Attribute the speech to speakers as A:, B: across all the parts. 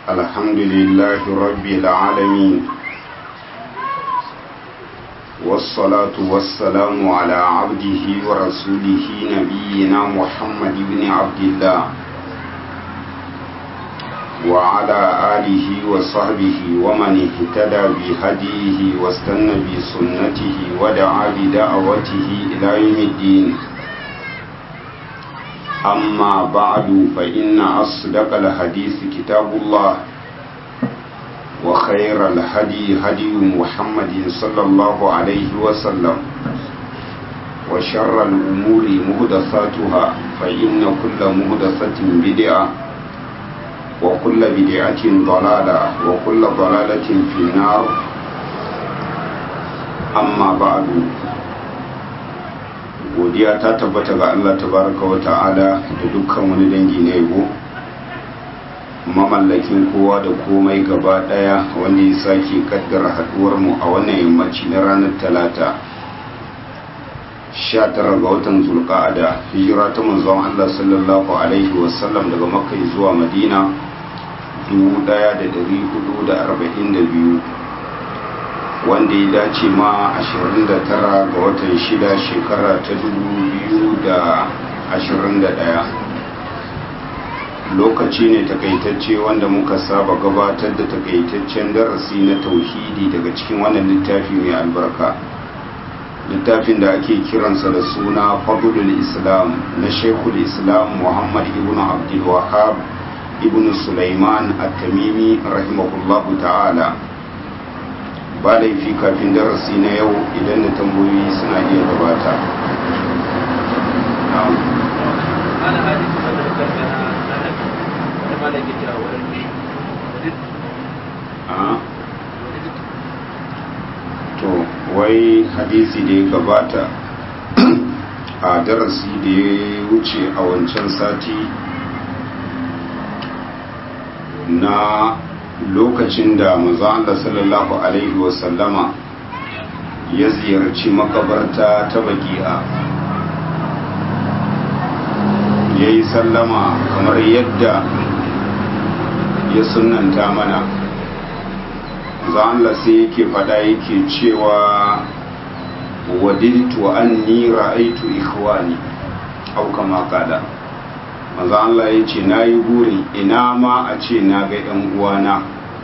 A: الحمد لله رب العالمين والصلاة والسلام على عبده ورسوله نبينا محمد بن عبد الله وعلى آله وصحبه ومن اهتدى بهديه واستنى بسنته ودعا بدعوته إلى يوم الدين أما بعد فإن أصدق الحديث كتاب الله وخير الهدي هدي محمد صلى الله عليه وسلم وشر الأمور مهدثاتها فإن كل مهدثة بدعة وكل بدعة ضلالة وكل ضلالة في النار أما بعد godiya ta tabbata ga Allah tabaraka wa ta'ala da dukkan wani dangi na yabo mamallakin kowa da komai gaba daya wanda ya sake kaddara haduwar mu a wannan yammaci na ranar talata 19 ga watan zulqa'ada hijira ta manzon Allah sallallahu alaihi wasallam daga makka zuwa madina 1442 wanda ya dace ma 29 ga watan shida shekara ta 2021 lokaci ne takaitacce wanda muka saba gabatar da takaitaccen darasi na tauhidi daga cikin wannan littafi mai albarka littafin da ake kiransa da suna fadlul islam na shekul islam muhammad ibn abdul wahab ibn sulaiman at-tamimi rahimahullahu ta'ala ba laifi kafin darasi na yau idan da tambayoyi suna iya gabata to wai hadisi da ya gabata a darasi da ya wuce a wancan sati na lokacin da manzo Allah sallallahu alaihi wasallama ya ziyarci makabarta ta baki'a ya yi sallama kamar yadda ya sunanta mana manzo Allah sai yake fada yake cewa wadiltu anni ra'aitu ikhwani au kama qala manzo Allah ya ce na yi burin ina ma a ce na ga ‘yan uwana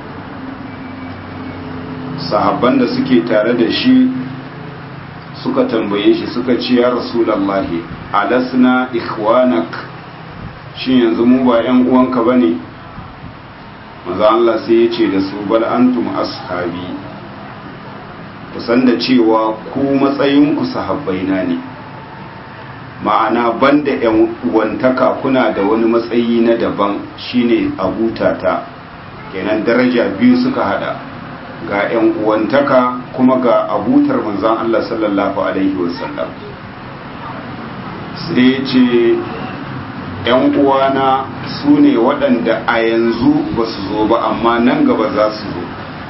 A: sahabban da suke tare da shi suka tambaye shi suka ce ya rasulallahi alasna ikhwanak shi yanzu mu ba ‘yan uwanka ba ne manzo Allah sai ya ce da su bal antum ashabi kusan da cewa ku matsayinku sahabbaina ne ma'ana banda yan uwantaka kuna da wani matsayi na daban shine abutata kenan daraja biyu suka hada ga yan uwantaka kuma ga abutar manzon Allah sallallahu alaihi wasallam sai ce yan uwana su ne waɗanda a yanzu ba su zo ba amma nan gaba za su zo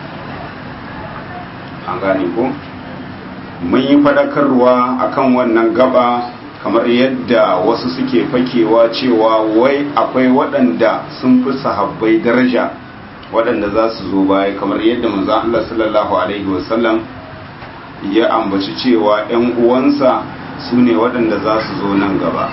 A: an gane ko mun yi faɗakarwa akan wannan gaba kamar yadda wasu suke fakewa cewa wai akwai waɗanda sun fi sahabbai daraja waɗanda za su zo baya kamar yadda manzan Allah sallallahu Alaihi wasallam ya ambaci cewa ‘yan uwansa su ne waɗanda za su zo nan gaba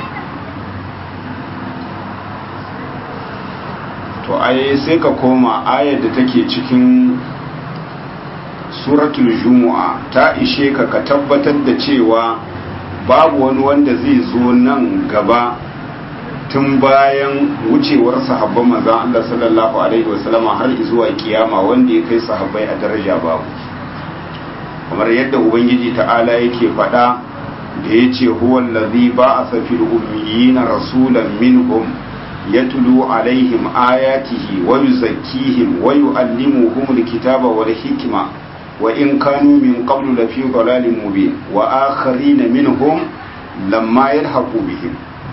A: to ai sai ka koma ayar da take cikin suratul jumu'a ta ishe ka ka tabbatar da cewa babu wani wanda zai zo nan gaba tun bayan wucewar sahabban manzan Allah sallallahu alaihi wasallam har zuwa kiyama wanda ya kai sahabbai a daraja babu kamar yadda ubangiji ta'ala yake faɗa da ya ce huwa allazi ba'atha fil ummiyina rasulan minhum yatlu alaihim ayatihi wa yuzakkihim wa yu'allimuhum alkitaba wal hikma وإن كانوا من قبل لفي ضلال مبين وآخرين منهم لما يلحقوا بهم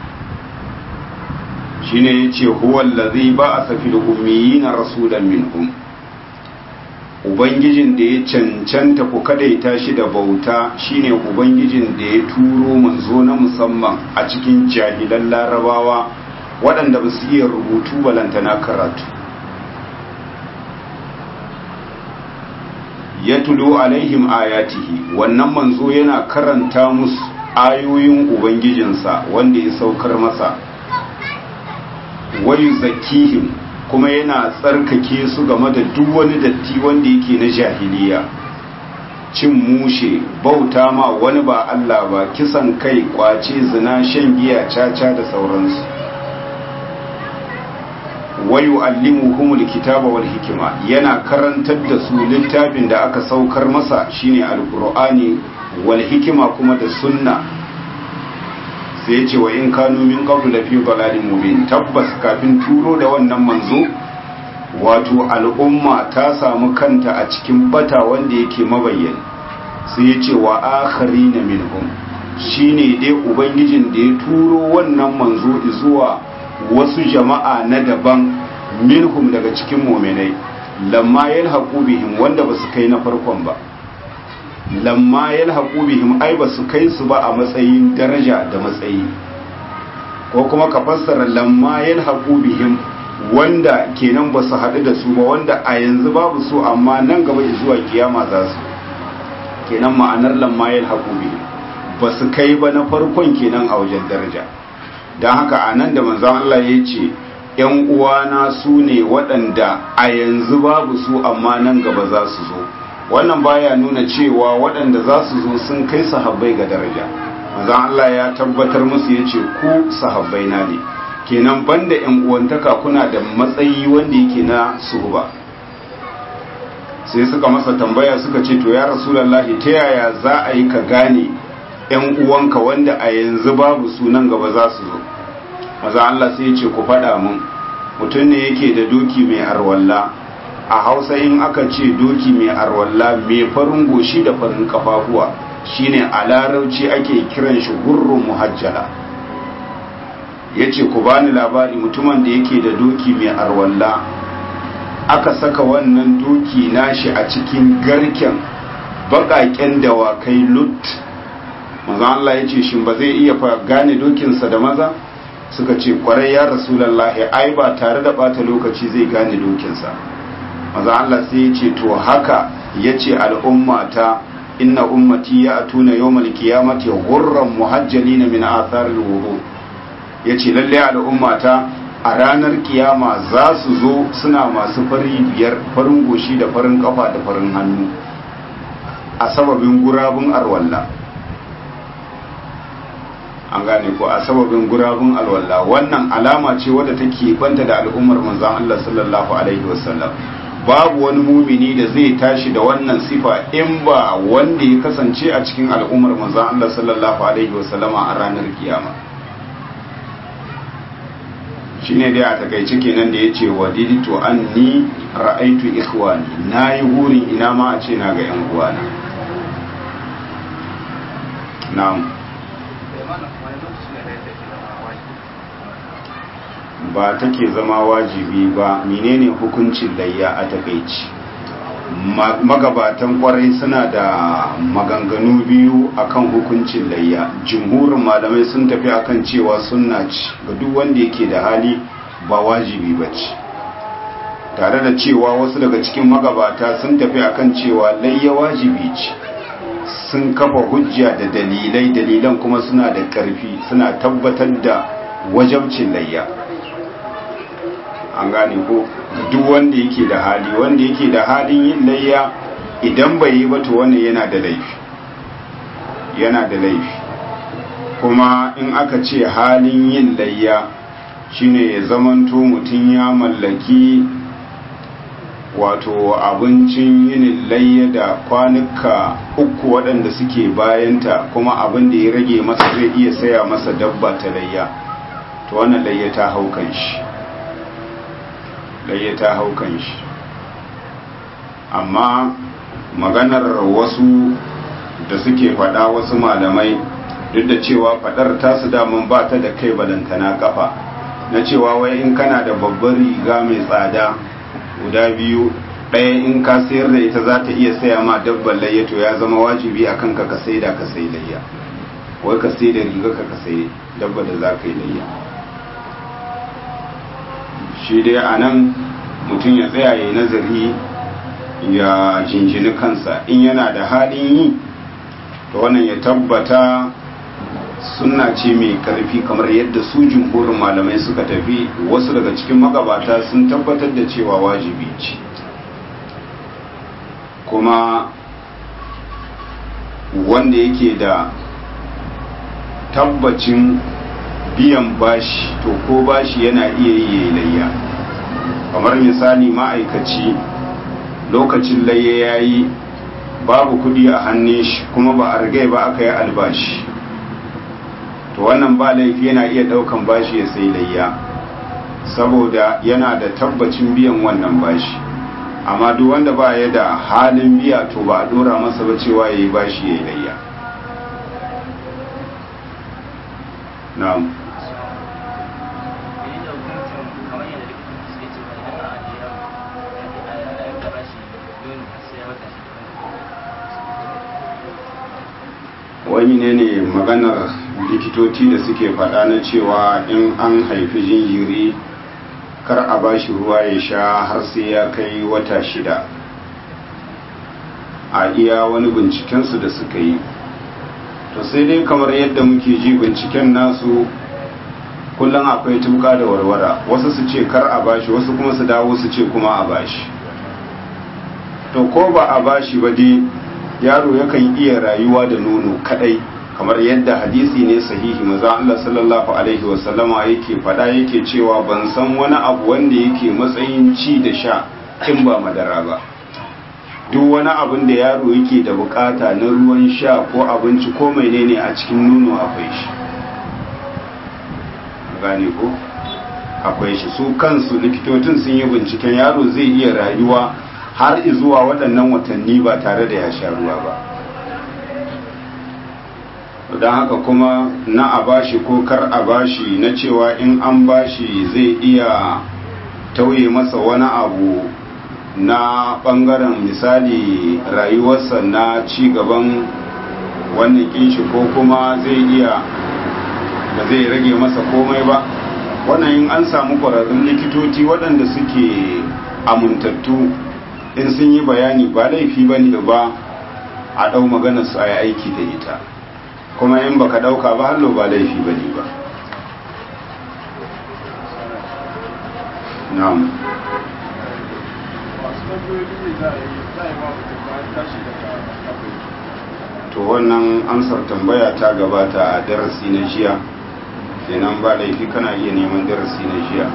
A: shine yace huwa allazi ba'atha fil ummiyina rasulan minhum ubangijin da ya cancanta ku kadaita shi da bauta shine ubangijin da ya turo manzo na musamman a cikin jahilan larabawa waɗanda ba su iya rubutu balantana karatu yatlu alaihim ayatihi wannan manzo yana karanta musu ayoyin ubangijinsa wanda ya saukar masa wayu zakihim kuma yana tsarkake su game da duk wani datti wanda yake na jahiliya cin mushe bauta ma wani ba Allah ba kisan kai kwace zina shan giya caca da sauransu wayu allimuhumul kitaba wal hikima yana karantar da su littafin da aka saukar masa shine alqur'ani wal hikima kuma da sunna sai ce wa in kanu min qablu lafi dalalin mubin tabbas kafin turo da wannan manzo wato al'umma ta samu kanta a cikin bata wanda yake mabayyana sai ya ce wa akharina minhum shine dai ubangijin da ya turo wannan manzo zuwa wasu jama'a na daban minhum daga cikin mu'minai lamma yalhaqu bihim wanda basu kai na farkon ba lamma yalhaqu bihim ai basu kai su ba a matsayin daraja da matsayi ko kuma ka fassara lamma yalhaqu bihim wanda kenan basu haɗu da su ba wanda a yanzu babu su amma nan gaba zuwa kiyama za su kenan ma'anar lamma yalhaqu bihim basu kai ba na farkon kenan a wajen daraja don haka a nan da manzan Allah ya ce ‘yan uwana su ne waɗanda a yanzu babu su amma nan gaba za su zo wannan baya nuna cewa waɗanda za su zo sun kai sahabbai ga daraja manzan Allah ya tabbatar musu ya ce ku sahabbai na ne kenan banda ‘yan uwantaka kuna da matsayi wanda yake na suhuba sai suka masa tambaya suka ce to ya rasulallahi ta yaya za a yi ka gane ‘yan uwanka wanda a yanzu babu sunan gaba za su zo maza Allah sai ya ce ku faɗa mun mutum ne yake da doki mai arwalla a hausa in aka ce doki mai arwalla mai farin goshi da farin kafafuwa shine a larauci ake kiran shi gurrun muhajjala ya ce ku bani labari mutumin da yake da doki mai arwalla aka saka wannan doki nashi a cikin garken baƙaƙen dawakai lut maza Allah ya ce shin ba zai iya gane dokinsa da maza suka ce kwarai ya rasulallahi ai ba tare da bata lokaci zai gane dokinsa maza Allah sai ya ce to haka ya ce al'ummata inna ummati ya atuna yawmal qiyamati ghurran muhajjalina min athar al-wudu yace lalle al'ummata a ranar kiyama za su zo suna masu fari biyar farin goshi da farin kafa da farin hannu a sababin gurabun arwalla an gane ko a sababin gurabun alwala wannan alama ce wadda take banta da al'ummar manzon Allah sallallahu alaihi wasallam babu wani mumini da zai tashi da wannan sifa in ba wanda ya kasance a cikin al'ummar manzon Allah sallallahu alaihi wasallam a ranar kiyama shine dai a takaice kenan da yace wadiditu anni ra'aitu ikhwani nayi hurin ina ma a ce na ga yan uwana na'am ba take zama wajibi ba menene hukuncin layya a takaici magabatan kwarai suna da maganganu biyu akan hukuncin layya jumhurin malamai sun tafi akan cewa sunna ce ga duk wanda yake da hali ba wajibi ba ce tare da cewa wasu daga cikin magabata sun tafi akan cewa layya wajibi ce sun kafa hujja da dalilai dalilan kuma suna da ƙarfi suna tabbatar da wajabcin layya an gane ko duk wanda yake da hali wanda yake da halin yin layya idan bai yi ba to wannan yana da laifi yana da laifi kuma in aka ce halin yin layya shine ya zamanto mutum ya mallaki wato abincin yinin layya da kwanuka uku waɗanda suke bayanta kuma abin da ya rage masa zai iya saya masa dabba ta layya to wannan layya ta haukan shi layya ta haukan shi amma maganar wasu da suke faɗa wasu malamai duk da cewa faɗar tasu damun ba ta da kai balantana kafa na cewa wai in kana da babbar riga mai tsada guda biyu ɗaya in ka sayar da ita za ta iya saya ma dabban layya to ya zama wajibi a kanka ka sai da ka sai layya wai ka sai da riga ka ka sai dabba da za ka yi layya shi dai a nan mutum ya tsaya ya yi nazari ya jinjini kansa in yana da halin yi to wannan ya tabbata sunna ce mai karfi kamar yadda su jumhurin malamai suka tafi wasu daga cikin magabata sun tabbatar da cewa wajibi ce kuma wanda yake da tabbacin biyan bashi to ko bashi yana iya yi layya kamar misali ma'aikaci lokacin layya ya yi babu kudi a hannun shi kuma ba a rigai ba aka yi albashi to wannan ba laifi yana iya daukan bashi ya sai layya saboda yana da tabbacin biyan wannan bashi amma duk wanda ba ya da halin biya to ba a dora masa ba cewa ya yi bashi ya yi layya na'am wani ne ne maganar likitoci da suke faɗa na cewa in an haifi jinjiri kar a ba shi ruwa ya sha har sai ya kai wata shida a iya wani bincikensu da suka yi to sai dai kamar yadda muke ji binciken nasu kullum akwai tuka da warwara wasu su ce kar a bashi wasu kuma su dawo su ce kuma a bashi to ko ba a bashi ba dai yaro yakan iya rayuwa da nono kadai kamar yadda hadisi ne sahihi maza Allah sallallahu alaihi wasallama yake fada yake cewa ban san wani abu wanda yake matsayin ci da sha in ba madara ba duk wani abin da yaro yake da bukata na ruwan sha ko abinci ko menene a cikin nono akwai shi gane ko akwai shi su kansu likitocin sun yi binciken yaro zai iya rayuwa har zuwa waɗannan watanni ba tare da ya sha ruwa ba don haka kuma na a bashi ko kar a bashi na cewa in an bashi zai iya tauye masa wani abu na ɓangaren misali rayuwarsa na ci gaban wannan kinshi ko kuma zai iya ba zai rage masa komai ba wannan in an samu ƙwararrun likitoci waɗanda suke amintattu in sun yi bayani ba laifi ba ne ba a ɗau magana su a yi aiki da ita kuma in baka ɗauka ba hallo ba laifi ba ne ba na'am to wannan amsar tambaya ta gabata a darasi na jiya kenan ba laifi kana iya neman darasi na jiya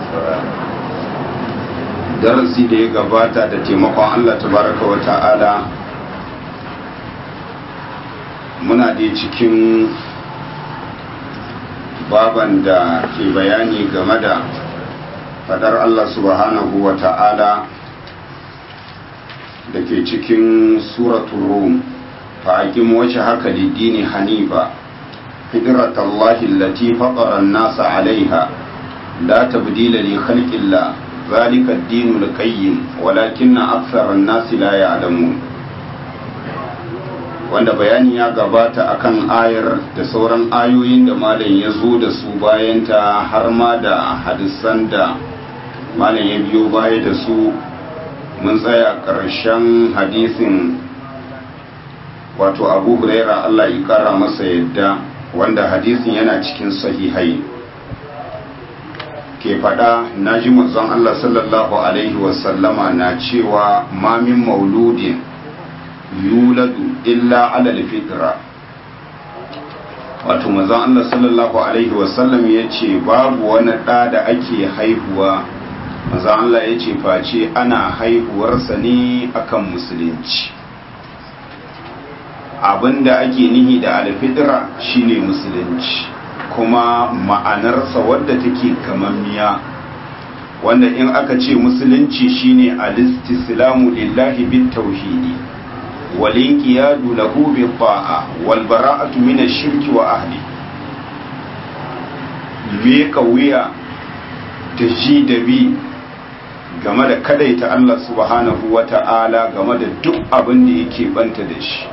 A: darasi da ya gabata da taimakon Allah tabaraka wa ta'ala muna dai cikin baban da ke bayani game da fadar Allah subhanahu wa ta'ala da ke cikin suratul rum fa'aƙin wace haka lidini hanifa fitratallahi allati faqara an-nasa 'alayha la tabdila li khalqillah ذلك الدين القيم ولكن أكثر الناس لا يعلمون wanda bayani ya gabata akan ayar da sauran ayoyin da malam ya zo da su bayanta har ma da hadisan da malam ya biyo baya da su mun tsaya ƙarshen hadisin wato abu huraira allah ya kara masa yadda wanda hadisin yana cikin sahihai ke faɗa na ji manzon Allah sallallahu Alaihi wasallama na cewa mamin mauludin yuladu illa alal fitra wato manzon Allah sallallahu Alaihi wasallam ya ce babu wani ɗa da ake haihuwa manzon Allah ya ce face ana haihuwarsa ne akan musulunci abinda ake nihi da alfitra shine musulunci kuma ma'anarsa wadda take kamammiya wanda in aka ce musulunci shine alistislamu lillahi bit tauhidi wal inqiyadu lahu bi ta'a wal bara'atu min ash-shirki wa ahli me kauya da ji da bi game da kadaita Allah subhanahu wata'ala game da duk abin da yake banta da shi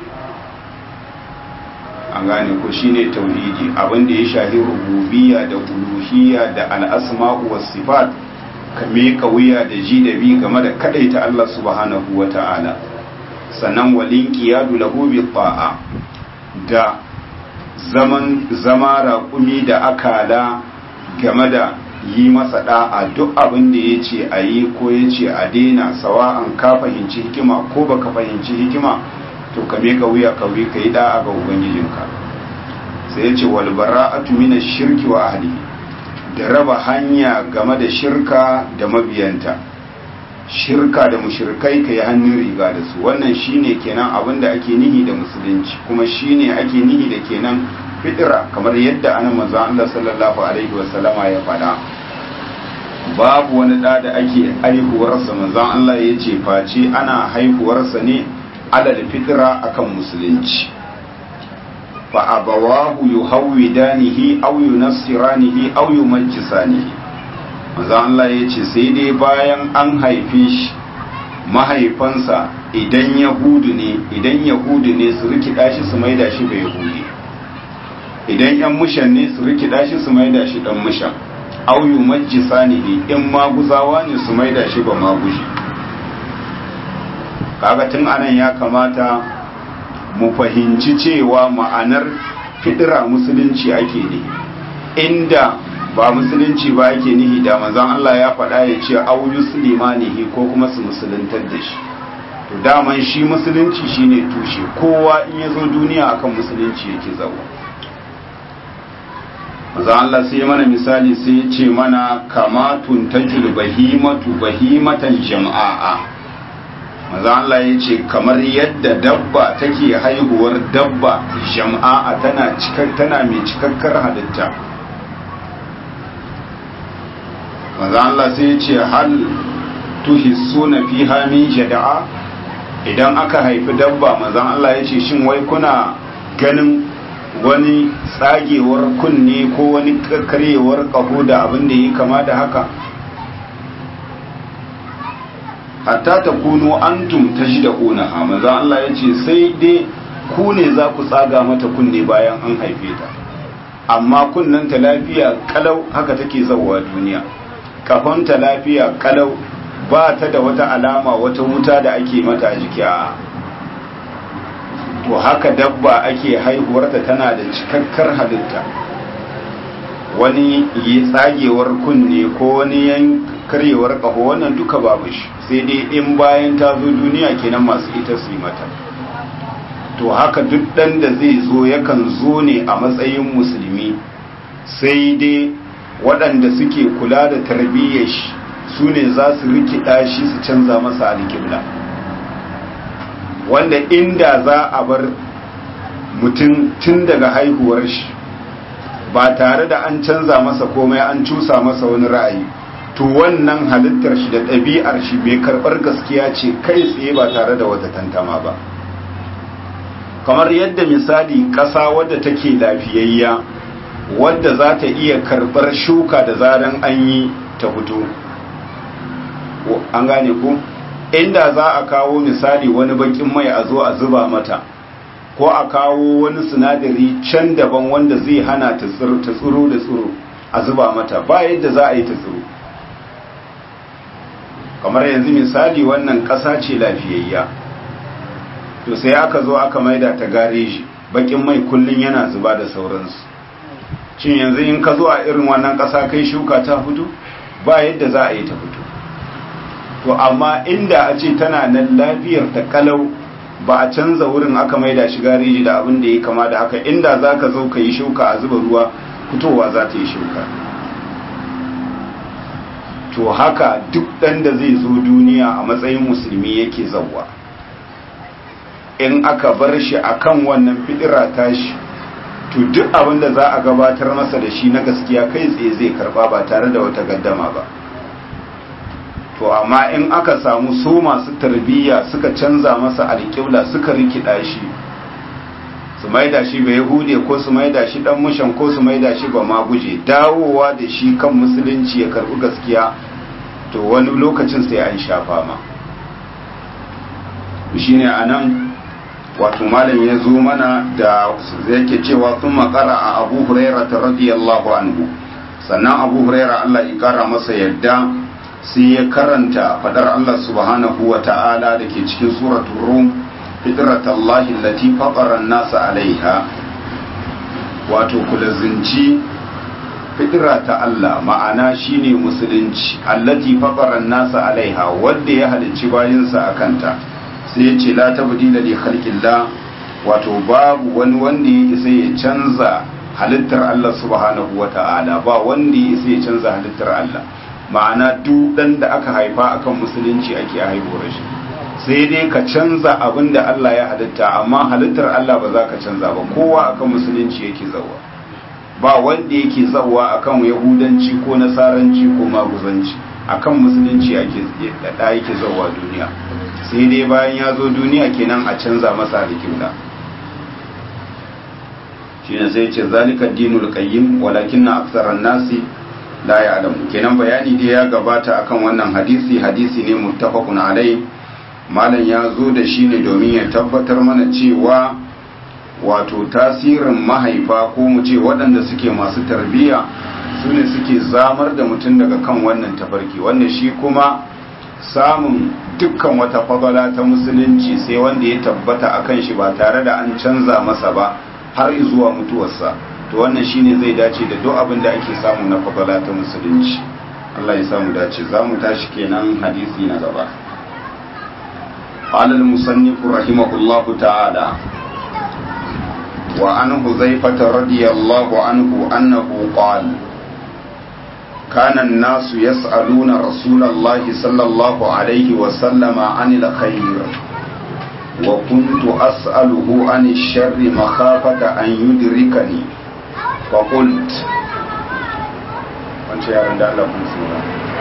A: an gane ko shine tauhidi abin da ya shahi rububiyya da uluhiyya da al'asma'u was sifat ka meka wuya da ji da bi game da kadaita Allah subhanahu wa ta'ala sannan walin qiyadu lahu bi ta'a da zaman zama raƙumi da akala game da yi masa da'a duk abin da ya ce a yi ko ya ce a daina sawa'an ka fahimci hikima ko baka fahimci hikima to ka meka wuya ka wi ka yi da'a ga ubangijinka sai ya ce wal bara'atu min shirki wa ahlihi da raba hanya game da shirka da mabiyanta shirka da mushrikai kai hannun riga da su wannan shine kenan abin da ake nihi da musulunci kuma shine ake nihi da kenan fitira kamar yadda anan manzo Allah sallallahu alaihi wasallama ya faɗa babu wani da da ake haihuwarsa manzo Allah ya ce face ana haihuwarsa ne alal fitira akan musulunci fa abawahu yuhawidanihi aw yunassiranihi aw yumajjisanihi manzo Allah ya ce sai dai bayan an haife shi mahaifansa idan yahudu ne idan yahudu ne su rikida shi su maida shi bai yahudi idan yan mushan ne su rikida shi su maida shi dan mushan aw yumajjisanihi in maguzawa ne su maida shi ba magushi kaga tun anan ya kamata mu fahimci cewa ma'anar fidira musulunci ake ne inda ba musulunci ba ake nihi da manzon Allah ya faɗa ya ce au yuslimanihi ko kuma su musuluntar da shi to daman shi musulunci shine tushe kowa in ya zo duniya akan musulunci yake zawo manzon Allah sai mana misali sai ya ce mana kama tuntajul bahimatu bahimatan jama'a maza Allah ya ce kamar yadda dabba take haihuwar dabba jama'a tana tana mai cikakkar halitta maza Allah sai ya ce hal tuhissuna fiha min jada'a idan aka haifi dabba maza Allah ya ce shin wai kuna ganin wani tsagewar kunne ko wani karyewar kaho da abin da yi kama da haka hatta ta kuno antum ta shi da ƙunaha maza Allah ya ce sai dai ku ne za ku tsaga mata kunne bayan an haife ta amma ta lafiya kalau haka take zauwa duniya ta lafiya kalau ba ta da wata alama wata wuta da ake mata a jiki a to haka dabba ake haihuwarta tana da cikakkar halitta wani yi tsagewar kunne ko wani yan karyewar ƙaho wannan duka babu shi sai dai in bayan ta zo duniya kenan masu ita su yi mata to haka duk ɗan da zai zo yakan zo ne a matsayin musulmi sai dai waɗanda suke kula da tarbiyyar shi su ne za su rikida shi su canza masa alƙibla wanda inda za a bar mutum tun daga haihuwar shi ba tare da an canza masa komai an cusa masa wani ra'ayi to wannan halittar shi da ɗabi'ar shi bai karɓar gaskiya ce kai tsaye ba tare da wata tantama ba kamar yadda misali ƙasa wadda take lafiyayya wadda za ta iya karɓar shuka da zaran an yi ta fito an gane ku inda za a kawo misali wani bakin mai a zo a zuba mata ko a kawo wani sinadari can daban wanda zai hana ta tsiro da tsiro a zuba mata ba yadda za a yi ta tsiro kamar yanzu misali wannan ƙasa ce lafiyayya to sai aka zo aka maida ta gareji bakin mai kullun yana zuba da sauransu cin yanzu in ka zo a irin wannan ƙasa kai shuka ta fito ba yadda za a yi ta fito to amma inda a ce tana nan lafiyar ta kalau ba a canza wurin aka maida shi gareji da abin da ya kama da haka inda za ka zo ka yi shuka a zuba ruwa fitowa za ta yi shuka to haka duk ɗan da zai zo duniya a matsayin musulmi yake zauwa in aka bar shi akan wannan fidira tashi to duk abin da za a gabatar masa da shi na gaskiya kai tsaye zai karba ba tare da wata gaddama ba to amma in aka samu su masu tarbiyya suka canza masa alƙibla suka rikida shi su maida shi ba yahude ko su maida shi dan mushan ko su maida shi ba ma guje dawowa da shi kan musulunci ya karbi gaskiya to wani lokacin sai an shafa ma shine anan wato malam ya zo mana da yake cewa sun makara a abu huraira ta radiyallahu anhu sannan abu huraira Allah ya kara masa yadda sai ya karanta fadar Allah subhanahu wa ta'ala da ke cikin suratul rum fitratallahi allati fatara an-nasa alaiha wato kulazinci fitira ta Allah ma'ana shine musulunci allati fatara an-nasa alaiha wanda ya halicci bayinsa akanta sai ya ce la tabdila li khalqillah wato babu wani wanda ya isa ya canza halittar Allah subhanahu wa ta'ala ba wanda ya isa ya canza halittar Allah ma'ana duk dan da aka haifa akan musulunci ake haihuwar shi sai dai ka canza abin da Allah ya halitta amma halittar Allah ba za ka canza ba kowa akan musulunci yake zawa ba wanda yake zawa akan yahudanci ko nasaranci ko maguzanci akan musulunci ake da yake zawa duniya sai dai bayan ya zo duniya kenan a canza masa da shine sai ce zalika dinul qayyim walakinna aktharan nasi la ya'lamu kenan bayani dai ya gabata akan wannan hadisi hadisi ne muttafaqun alai malam ya zo da shi ne domin ya tabbatar mana cewa wato tasirin mahaifa ko mu ce waɗanda suke masu tarbiyya su ne suke zamar da mutum daga kan wannan tafarki wanda shi kuma samun dukkan wata fadala ta musulunci sai wanda ya tabbata a kan shi ba tare da an canza masa ba har zuwa mutuwarsa to wannan shine zai dace da duk abin da ake samu na fadala ta musulunci Allah ya samu dace za mu tashi kenan hadisi na gaba قال المصنف رحمه الله تعالى وعن حذيفة رضي الله عنه أنه قال كان الناس يسألون رسول الله صلى الله عليه وسلم عن الخير وكنت أسأله عن الشر مخافة أن يدركني فقلت وانت يا رنداء لكم سورة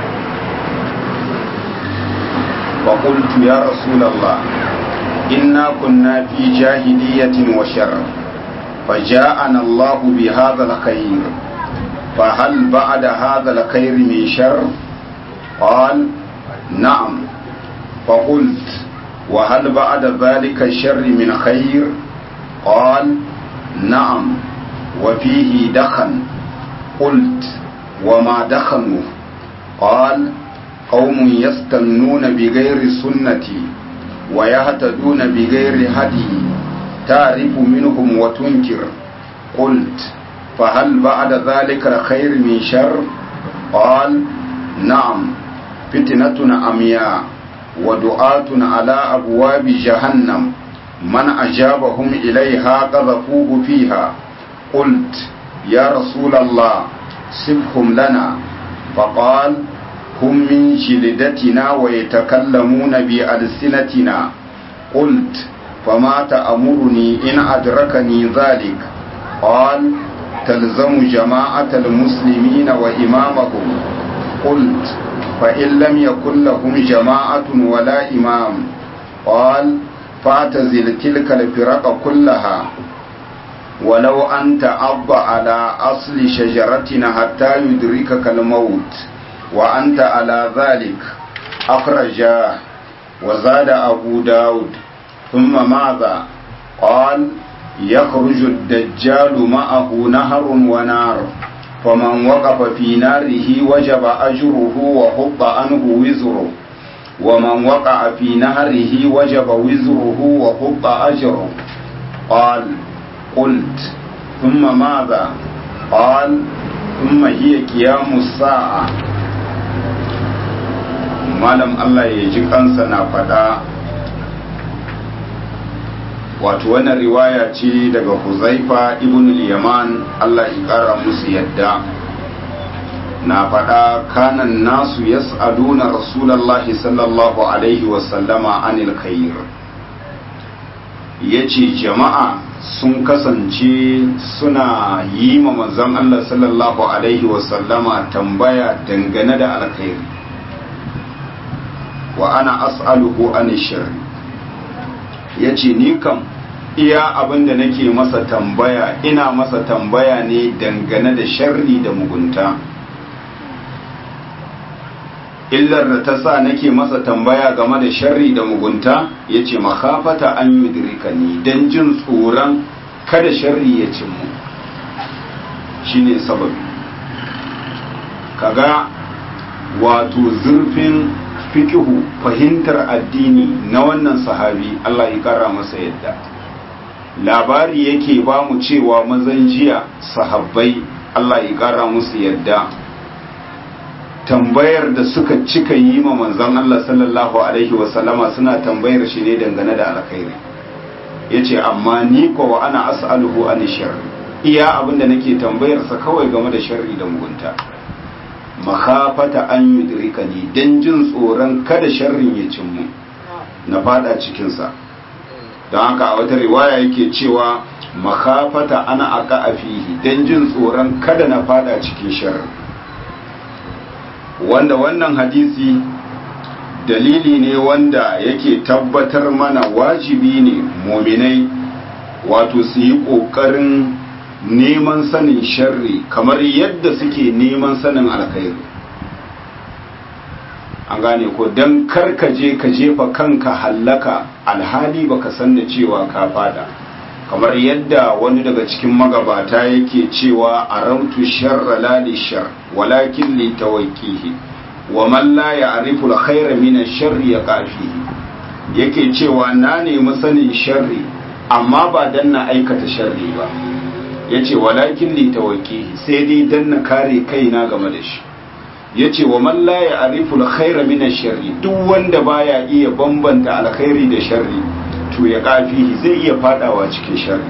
A: فقلت يا رسول الله إنا كنا في جاهلية وشر فجاءنا الله بهذا الخير فهل بعد هذا الخير من شر قال نعم فقلت وهل بعد ذلك الشر من خير قال نعم وفيه دخن قلت وما دخنه قال قوم يستنون بغير سنتي ويهتدون بغير هدي تعرف منهم وتنكر قلت فهل بعد ذلك الخير من شر قال نعم فتنة أمياء ودعاة على أبواب جهنم من أجابهم إليها قذفوه فيها قلت يا رسول الله سبهم لنا فقال هم من جلدتنا ويتكلمون بألسنتنا قلت فما تأمرني إن أدركني ذلك قال تلزم جماعة المسلمين وإمامهم قلت فإن لم يكن لهم جماعة ولا إمام قال فاعتزل تلك الفرق كلها ولو أن تعض على أصل شجرتنا حتى يدركك الموت وأنت على ذلك أخرجاه وزاد أبو داود ثم ماذا قال يخرج الدجال معه نهر ونار فمن وقف في ناره وجب أجره وحط عنه وزره ومن وقع في نهره وجب وزره وحط أجره قال قلت ثم ماذا قال ثم هي قيام الساعة malam Allah ya ji kansa na faɗa wato wannan riwaya ce daga huzaifa ibn yaman Allah ya ƙara musu yadda na faɗa kanan nasu yas'aluna rasulallahi sallallahu alaihi wasallama anil khair yace jama'a sun kasance suna yi ma manzon Allah sallallahu alaihi wasallama tambaya dangane da alkhairi wa ana as'aluhu an sharri yace ni kam iya abinda nake masa tambaya ina masa tambaya ne dangane da sharri da mugunta illar da ta sa nake masa tambaya game da sharri da mugunta yace makhafata an yudrikani dan jin tsoron kada sharri ya cin mu shine sababi kaga wato zurfin fikihu fahimtar addini na wannan sahabi Allah ya kara masa yadda labari yake ba mu cewa mazan jiya sahabbai Allah ya kara musu yadda tambayar da suka cika yi ma manzon Allah sallallahu alaihi wasallama suna tambayar shi ne dangane da alkhairi yace amma ni ko wa ana as'aluhu an shar iya abinda nake tambayar sa kawai game da sharri da mugunta makhafata an yudrikani dan jin tsoron kada sharrin ya cin mu na fada cikin sa don haka a wata riwaya yake cewa makhafata ana aka fihi dan jin tsoron kada na fada cikin sharri wanda wannan hadisi dalili ne wanda yake tabbatar mana wajibi ne muminai wato su yi ƙoƙarin neman sanin sharri kamar yadda suke neman sanin alkhairi an gane ko don karkaje ka jefa kanka hallaka alhali baka san da cewa ka fada kamar yadda wani daga cikin magabata yake cewa a rautu sharra lali shar walakin li tawakkihi wa man la ya'rifu al-khayra min ash-sharri yaqafihi yake cewa na nemi sanin sharri amma ba dan na aikata sharri ba yace walakin li tawakkihi sai dai dan na kare kaina game da shi yace wa man la ya'rifu al-khayra min ash-sharri duk wanda baya iya bambanta alkhairi da sharri to ya kafihi zai iya fadawa cikin sharri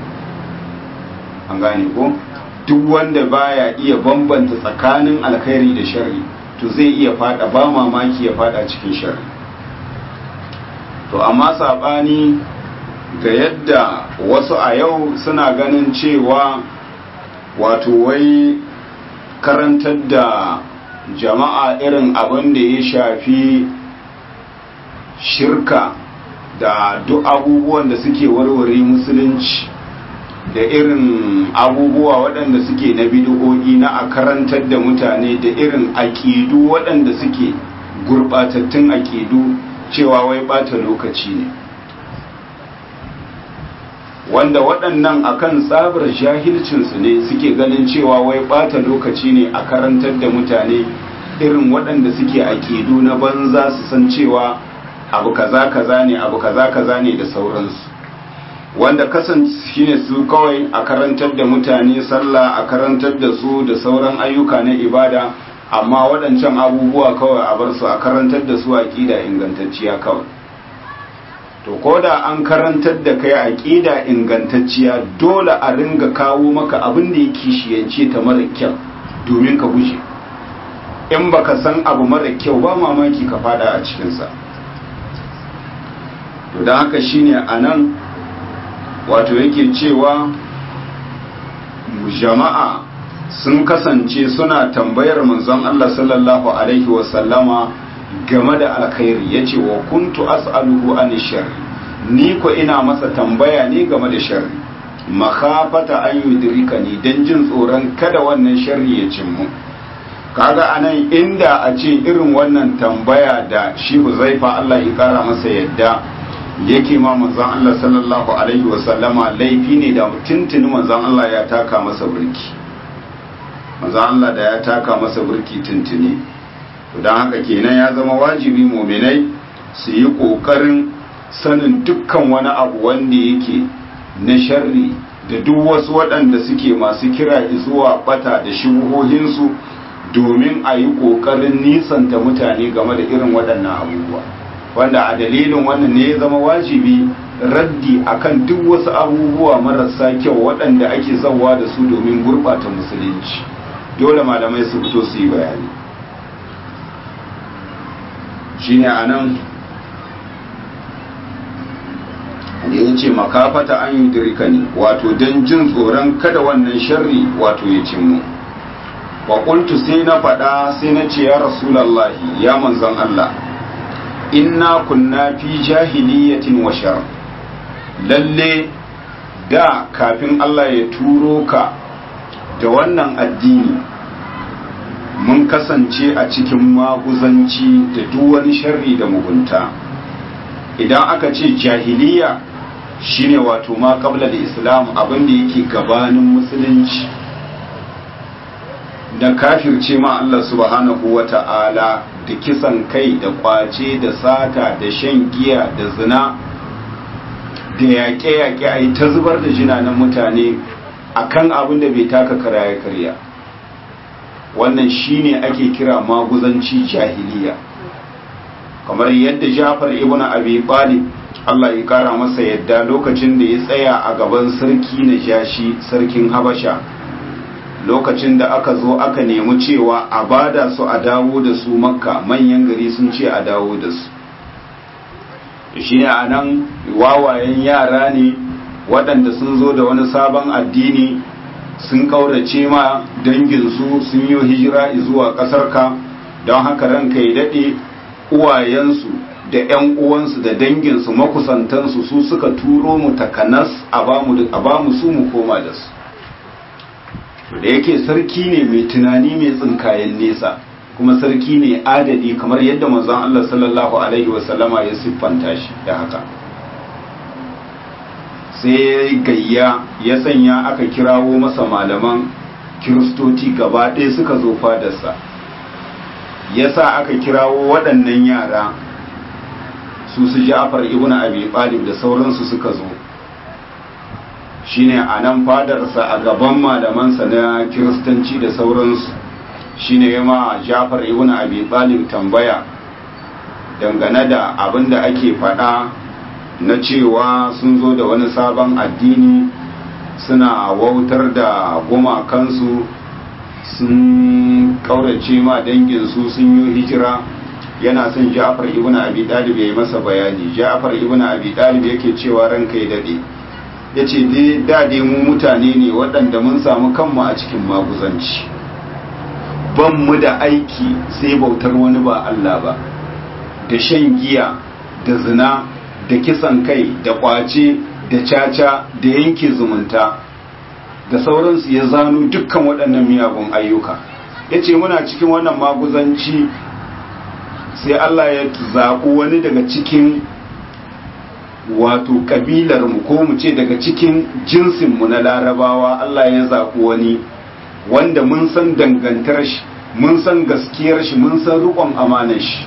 A: an gane ko duk wanda baya iya bambanta tsakanin alkhairi da sharri to zai iya fada ba mamaki ya fada cikin sharri to amma sabani ga yadda wasu a yau suna ganin cewa wato wai karantar da jama'a irin abin da ya shafi shirka da duk abubuwan da suke warware musulunci da irin abubuwa waɗanda suke na bidiyoyi na a karantar da mutane da irin aƙidu waɗanda suke gurɓatattun aƙidu cewa wai ɓata lokaci ne wanda waɗannan akan tsabar jahilcinsu ne suke ganin cewa wai ɓata lokaci ne a karantar da mutane irin waɗanda suke aƙidu na banza su san cewa abu kaza kaza ne abu kaza kaza ne da sauransu wanda kasance shine su kawai a karantar da mutane sallah a karantar da su da sauran ayyuka na ibada amma waɗancan abubuwa kawai a bar su a karantar da su aƙida ingantacciya kawai to ko da an karantar da kai aƙida ingantacciya dole a ringa kawo maka abin da ya kishiyance ta mara kyau domin ka guje in baka san abu mara kyau ba mamaki ka fada a cikinsa to da haka shine a nan wato yake cewa jama'a sun kasance suna tambayar manzon Allah sallallahu alaihi wasallama game da alkhairi yace wa kuntu as'aluhu an sharri ni ko ina masa tambaya ne game da sharri makhafata an yudrikani dan jin tsoron kada wannan sharri ya cin mu kaga anan inda a ce irin wannan tambaya da shi Huzaifa Allah ya kara masa yadda yake ma manzon Allah sallallahu alaihi wasallama laifi ne da tuntuni manzon Allah ya taka masa burki manzon Allah da ya taka masa burki tuntuni to dan haka kenan ya zama wajibi mu'minai su yi kokarin sanin dukkan wani abu wanda yake na sharri da duk wasu waɗanda suke masu kira zuwa bata da shubuhohinsu domin a yi ƙoƙarin nisanta mutane game da irin waɗannan abubuwa wanda a dalilin wannan ne ya zama wajibi raddi akan duk wasu abubuwa marasa kyau waɗanda ake zawa da su domin gurɓata musulunci dole malamai su fito su yi bayani shine a nan da ya ce makafata an yi dirikani wato don jin tsoron kada wannan sharri wato ya cimmu wa sai na faɗa sai na ce ya rasulallahi ya manzan Allah inna kunna fi jahiliyatin wa shar lalle da kafin Allah ya turo ka da wannan addini mun kasance a cikin maguzanci da duk wani sharri da mugunta idan aka ce jahiliya shine wato ma qabla da islam abinda yake gabanin musulunci da kafirce ma Allah subhanahu wa ta'ala da kisan kai da kwace da sata da shan giya da zina da yaƙe-yaƙe a yi ta zubar da jinanen mutane a kan abin da bai taka kara ya karya wannan shine ake kira maguzanci jahiliya kamar yadda jafar ibn abi talib Allah ya kara masa yadda lokacin da ya tsaya a gaban sarki na jashi sarkin habasha lokacin da aka zo aka nemi cewa a bada su a dawo da su makka manyan gari sun ce a dawo da su shi ne a nan wawayen yara ne waɗanda sun zo da wani sabon addini sun ƙaurace ma danginsu sun yi hijira zuwa ƙasarka don haka ranka ya daɗe uwayensu da 'yan uwansu da danginsu makusantansu su suka turo mu takanas a ba mu su mu koma da su da yake sarki ne mai tunani mai tsinkayen nesa kuma sarki ne adadi kamar yadda manzon Allah sallallahu alaihi wasallama ya siffanta shi da haka sai gayya ya sanya aka kirawo masa malaman kiristoci gaba ɗaya suka zo fadarsa ya sa aka kirawo waɗannan yara su su ja'far ibn abi talib da sauransu suka zo shine a nan fadarsa a gaban malamansa na kiristanci da sauransu shine ya ma ja'far ibn abi talib tambaya dangane da abin da ake faɗa na cewa sun zo da wani sabon addini suna wautar da gumakansu sun kaurace ma danginsu sun yi hijira yana son ja'far ibn abi talib ya yi masa bayani ja'far ibn abi talib yake cewa ranka ya dade ya ce dade mu mutane ne waɗanda mun samu kanmu a cikin maguzanci ban mu da aiki sai bautar wani ba Allah ba da shan giya da zina da kisan kai da kwace da caca da yanke zumunta da sauransu ya zano dukkan waɗannan miyagun ayyuka ya ce muna cikin wannan maguzanci sai Allah ya zaɓi wani daga cikin wato ƙabilarmu ko mu ce daga cikin jinsinmu na larabawa Allah ya zaɓi wani wanda mun san dangantar shi mun san gaskiyar shi mun san riƙon amanar shi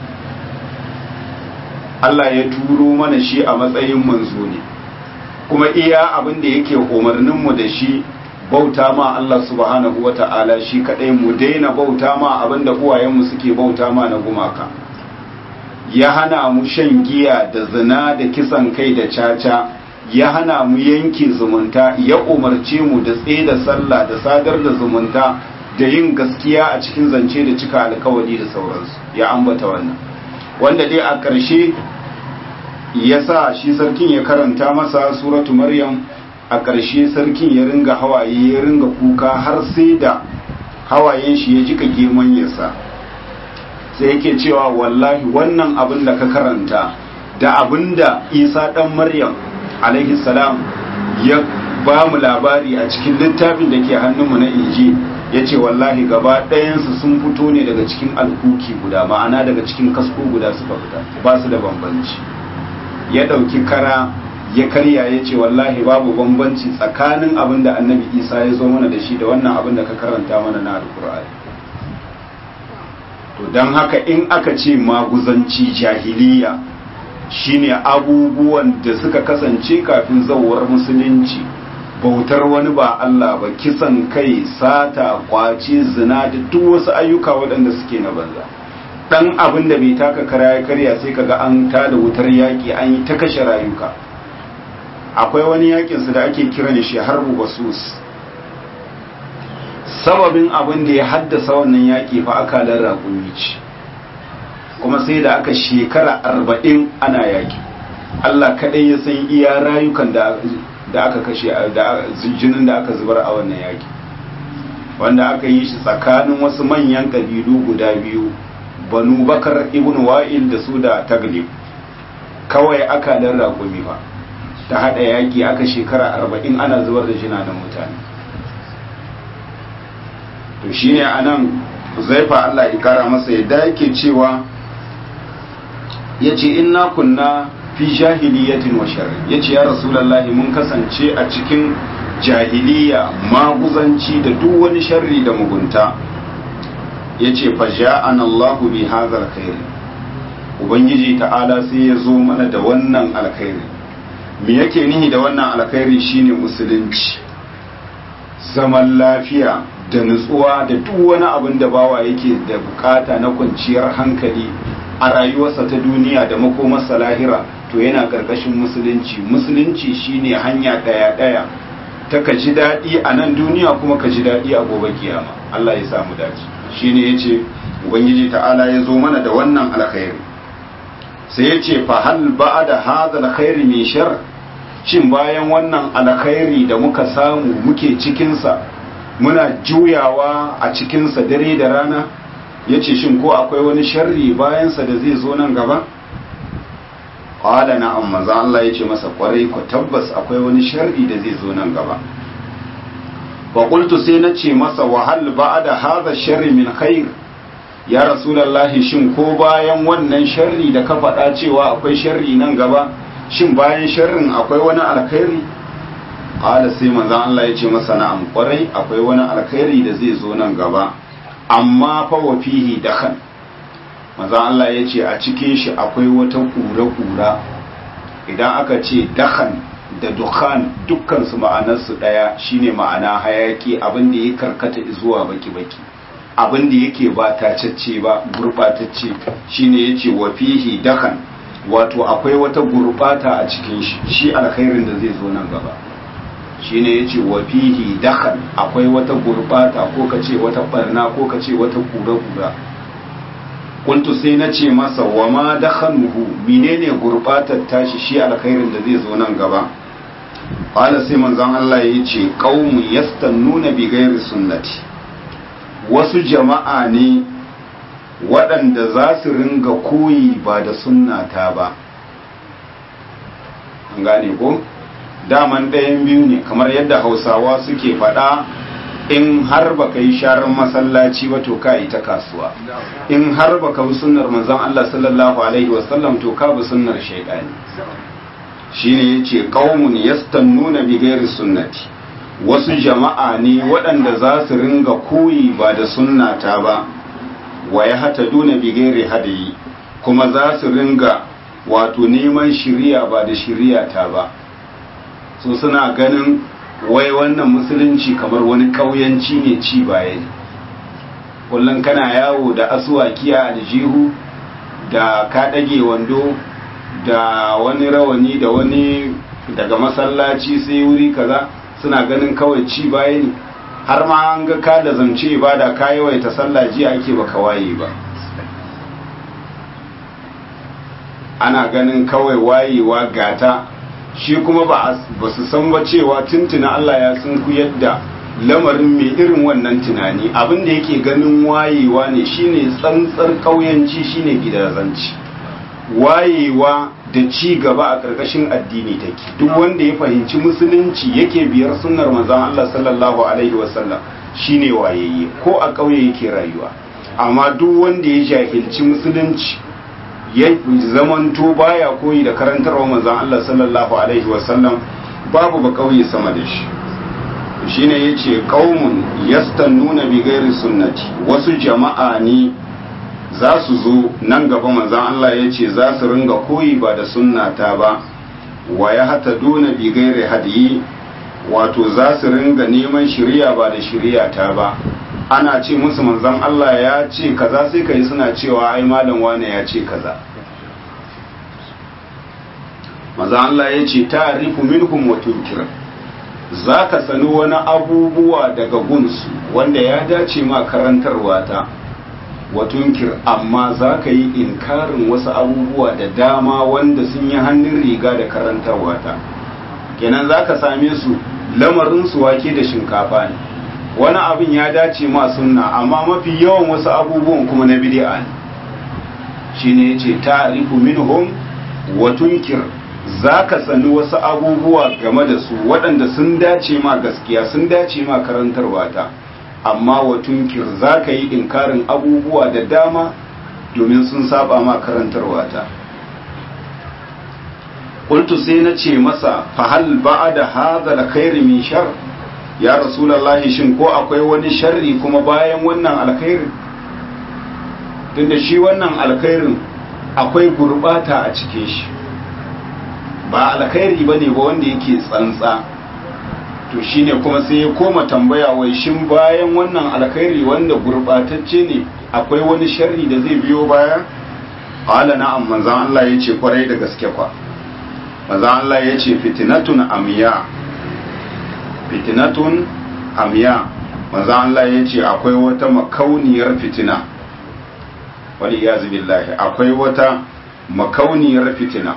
A: Allah ya turo mana shi a matsayin manzo ne kuma iya abin da yake umarninmu da shi bauta ma Allah subhanahu wa ta'ala shi kadai mu daina bauta ma abin da uwayenmu suke bauta ma na gumaka ya hana mu shan giya da zina da kisan kai da caca ya hana mu yanke zumunta ya umarce mu da tsaye da sallah da sadar da zumunta da yin gaskiya a cikin zance da cika alkawari da sauransu ya ambata wannan wanda dai a ƙarshe ya sa shi sarkin ya karanta masa suratu maryam a ƙarshe sarkin ya ringa hawaye ya ringa kuka har sai da hawayen shi ya jika geman yasa sai yake cewa wallahi wannan abin da ka karanta da abin da isa ɗan maryam alaihi salam ya ba mu labari a cikin littafin da ke hannunmu na inji ya ce wallahi gaba ɗayansu sun fito ne daga cikin alkuki guda ma'ana daga cikin kasko guda suka fita ba su da bambanci ya ɗauki kara ya karya ya ce wallahi babu bambanci tsakanin abin da annabi isa ya zo mana da shi da wannan abin da ka karanta mana na alkur'ani to don haka in aka ce maguzanci jahiliya shine abubuwan da suka kasance kafin zawar musulunci bautar wani ba Allah ba kisan kai sata kwaci zina da duk wasu ayyuka waɗanda suke na banza dan abin da bai taka kara ya karya sai kaga an tada wutar yaƙi an yi ta kashe rayuka akwai wani yakin su da ake kiran shi harbu basus sababin abin da ya haddasa wannan yaƙi fa akalar raƙumi ce kuma sai da aka shekara arba'in ana yaƙi Allah kaɗai ya san iya rayukan da da aka kashe da jinin da aka zubar a wannan yaƙi wanda aka yi shi tsakanin wasu manyan ƙabilu guda biyu banu bakar ibn wa'il da su da taglib kawai aka dan raƙumi fa ta haɗa yaƙi aka shekara arba'in ana zubar da jinanan mutane to shine anan zaifa Allah ya kara masa yadda yake cewa yace inna kunna fi jahiliyatin wa sharri yace ya rasulullahi mun kasance a cikin jahiliya maguzanci da duk wani sharri da mugunta yace fa ja'ana Allahu bi hadzal khair ubangiji ta'ala sai ya zo mana da wannan alkhairi me yake nihi da wannan alkhairi shine musulunci zaman lafiya da nutsuwa da duk wani abin da bawa yake da bukata na kwanciyar hankali a rayuwarsa ta duniya da makomarsa lahira to yana karkashin musulunci musulunci shine hanya daya daya ta ka ji daɗi a nan duniya kuma ka ji daɗi a gobe kiyama Allah ya samu dace shine yace ubangiji ta'ala ya zo mana da wannan alkhairi sai yace fa hal ba'da hadha alkhairi min shar shin bayan wannan alkhairi da muka samu muke cikin sa muna juyawa a cikin sa dare da rana yace shin ko akwai wani sharri bayan sa da zai zo nan gaba qala na'am manzo Allah yace masa kwarai ko tabbas akwai wani sharri da zai zo nan gaba fa qultu sai nace masa wa hal ba'da hadha sharri min khair ya rasulullahi shin ko bayan wannan sharri da ka faɗa cewa akwai sharri nan gaba shin bayan sharrin akwai wani alkhairi qala sai manzo Allah yace masa na'am kwarai akwai wani alkhairi da zai zo nan gaba amma fa wa fihi dakhan manzo Allah yace a cikin shi akwai wata kura-kura idan aka ce dakhan da dukhan dukkan su ma'anar su daya shine ma'ana hayaki abin da ya karkata zuwa baki-baki abin da yake ba tacacce ba gurbatacce shine yace wa fihi dakhan wato akwai wata gurbata a cikin shi shi alkhairin da zai zo nan gaba shine yace wa fihi dakhan akwai wata gurbata ko kace wata barna ko kace wata kura-kura kuntu sai na ce masa wa ma dakhanuhu menene gurbatar tashi shi alkhairin da zai zo nan gaba qala sai manzon Allah ya ce qaumun yastannuna bi ghairi sunnati wasu jama'a ne waɗanda za su ringa koyi ba da sunnata ba an gane ko daman ɗayan biyu ne kamar yadda hausawa suke faɗa in har baka yi sharar masallaci ba to ka yi ta kasuwa in har baka bi sunnar manzon Allah sallallahu alaihi wasallam to ka bi sunnar shaydani shine yace qaumun yastannuna bi ghairi sunnati wasu jama'a ne waɗanda za su ringa koyi ba da sunnata ba wa ya hata duna bi ghairi hadayi kuma za su ringa wato neman shiriya ba da shiriya ta ba so suna ganin wai wannan musulunci kamar wani ƙauyanci ne ci baya ne kullum kana yawo da asuwaki a aljihu da ka ɗage wando da wani rawani da wani daga masallaci sai wuri kaza suna ganin kawai ci baya ne har ma an ga ka da zance ba da ka yawaita sallah jiya ake baka waye ba ana ganin kawai wayewa gata shi kuma ba su san ba cewa tuntuna Allah ya sun ku yadda lamarin mai irin wannan tunani abin da yake ganin wayewa ne shine tsantsar kauyanci shine gidazanci wayewa da ci gaba a ƙarƙashin addini take duk wanda ya fahimci musulunci yake biyar sunnar manzon Allah sallallahu alaihi wasallam shine wayayye ko a ƙauye yake rayuwa amma duk wanda ya jahilci musulunci ya zamanto baya koyi da karantarwa manzon Allah sallallahu alaihi wasallam babu ba kauye sama da shi shine yace qaumun yastannuna bi ghairi sunnati wasu jama'a ne za su zo nan gaba manzon Allah yace za su ringa koyi ba da sunnata ba wa ya hata duna bi ghairi hadiyi wato za su ringa neman shiriya ba da shiriya ta ba ana ce musu manzon Allah ya ce kaza sai kai suna cewa ai malam wane ya ce kaza manzon Allah ya ce ta'rifu minhum wa tunkir zaka sani wani abubuwa daga gunsu wanda ya dace ma karantarwa ta wa tunkir amma zaka yi inkarin wasu abubuwa da dama wanda sun yi hannun riga da karantarwa ta kenan zaka same su lamarin su wake da shinkafa ne wani abin ya dace ma sunna amma mafi yawan wasu abubuwan kuma na bid'a ne shine yace ta'rifu minhum wa tunkir zaka sani wasu abubuwa game da su waɗanda sun dace ma gaskiya sun dace ma karantarwa ta amma wa tunkir zaka yi inkarin abubuwa da dama domin sun saba ma karantarwa ta qultu sai na ce masa fa hal ba'da hadha alkhair min shar ya rasulullahi shin ko akwai wani sharri kuma bayan wannan alkhairi tunda shi wannan alkhairin akwai gurbata a cikin shi ba alkhairi ba ne ba wanda yake tsantsa to shine kuma sai ya koma tambaya wai shin bayan wannan alkhairi wanda gurbatacce ne akwai wani sharri da zai biyo baya qala na'am manzon Allah yace kwarai da gaske kwa manzon Allah yace fitnatun amiya fitnatun amiya manzon Allah yace akwai wata makauniyar fitina wal iyaz billahi akwai wata makauniyar fitina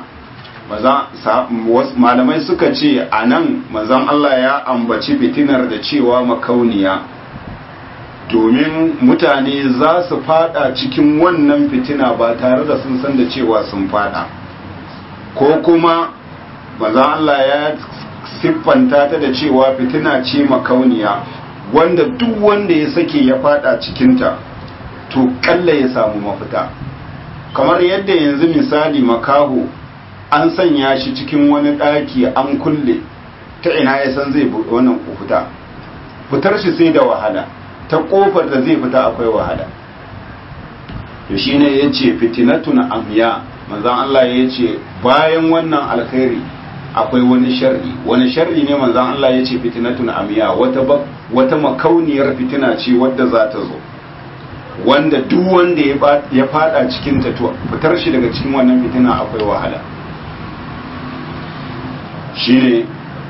A: malamai suka ce a nan mazan Allah ya ambaci fitinar da cewa makauniya domin mutane za su fada cikin wannan fitina ba tare da sun san da cewa sun fada ko kuma mazan Allah ya siffanta ta da cewa fitina ce makauniya wanda duk wanda ya sake ya fada cikinta to kalla ya samu mafita kamar yadda yanzu misali makaho an sanya shi cikin wani ɗaki an kulle ta ina ya san zai wannan fita fitar shi sai da wahala ta ƙofar da zai fita akwai wahala to shi ne ya ce fitinatun amya manzan Allah ya ce bayan wannan alkhairi akwai wani sharri wani sharri ne manzan Allah ya ce fitinatun amya wata wata makauniyar fitina ce wadda za ta zo wanda duk wanda ya fada cikin ta to fitar shi daga cikin wannan fitina akwai wahala shine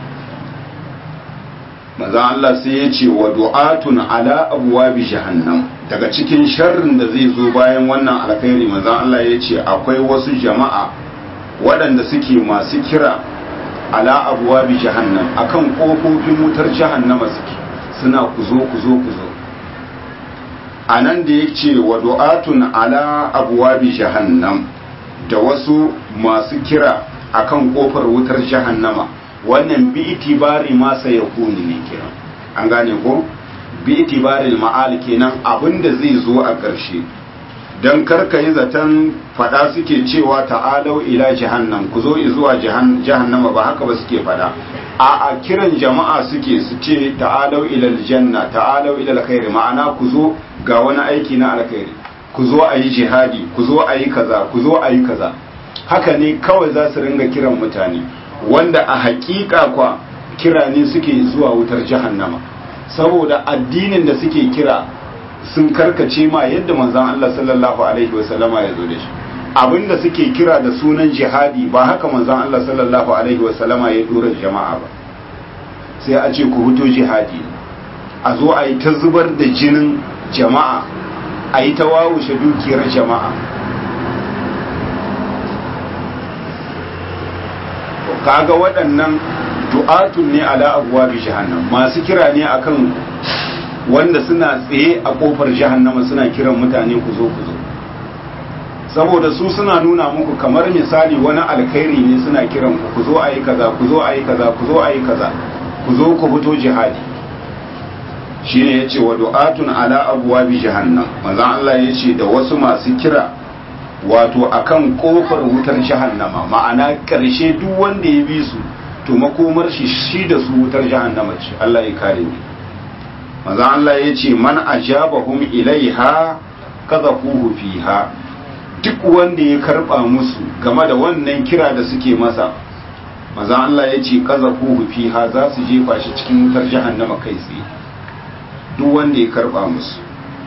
A: maza Allah sai ya ce wa du'atun ala abwabi jahannam daga cikin sharrin da zai zo bayan wannan alkhairi maza Allah ya ce akwai wasu jama'a waɗanda suke masu kira ala abwabi jahannam akan kofofin wutar jahannama suke suna kuzo kuzo kuzo anan da yake wa du'atun ala abwabi jahannam da wasu masu kira akan kofar wutar jahannama wannan bi itibari ma sai ya kuni ne kenan an gane ko bi itibari ma'al kenan abinda zai zo a ƙarshe dan karka yi zaton fada suke cewa ta'alau ila jahannam ku zo zuwa jahannama ba haka ba suke fada a a kiran jama'a suke su ce ta'alau ila aljanna ta'alau ila alkhairi ma'ana ku zo ga wani aiki na alkhairi ku zo a yi jihadi ku zo a yi kaza ku zo a yi kaza haka ne kawai za su ringa kiran mutane wanda a hakika kwa kira ne suke zuwa wutar jahannama saboda addinin da suke kira sun karkace ma yadda manzon Allah sallallahu alaihi wasallama ya zo da shi abinda suke kira da sunan jihadi ba haka manzon Allah sallallahu alaihi wasallama ya dora jama'a ba sai a ce ku fito jihadi a zo a yi ta zubar da jinin jama'a a yi ta wawushe dukiyar jama'a kaga waɗannan du'atun ne ala abuwa bi jahannam masu kira ne akan wanda suna tsaye a kofar jahannama suna kiran mutane ku zo ku zo saboda su suna nuna muku kamar misali wani alkhairi ne suna kiran ku ku zo ayi kaza ku zo ayi kaza ku zo ayi kaza ku zo ku fito jihadi shine yace wa du'atun ala abuwa bi jahannam manzon Allah yace da wasu masu kira wato akan kofar wutar jahannama ma'ana karshe duk wanda ya bi su to makomar shi shi da su wutar jahannama ce Allah ya kare ni manzo Allah ya ce man ajabahum ilaiha kadhafuhu fiha duk wanda ya karba musu game da wannan kira da suke masa manzo Allah ya ce kadhafuhu fiha za su jefa shi cikin wutar jahannama kai tsaye duk wanda ya karba musu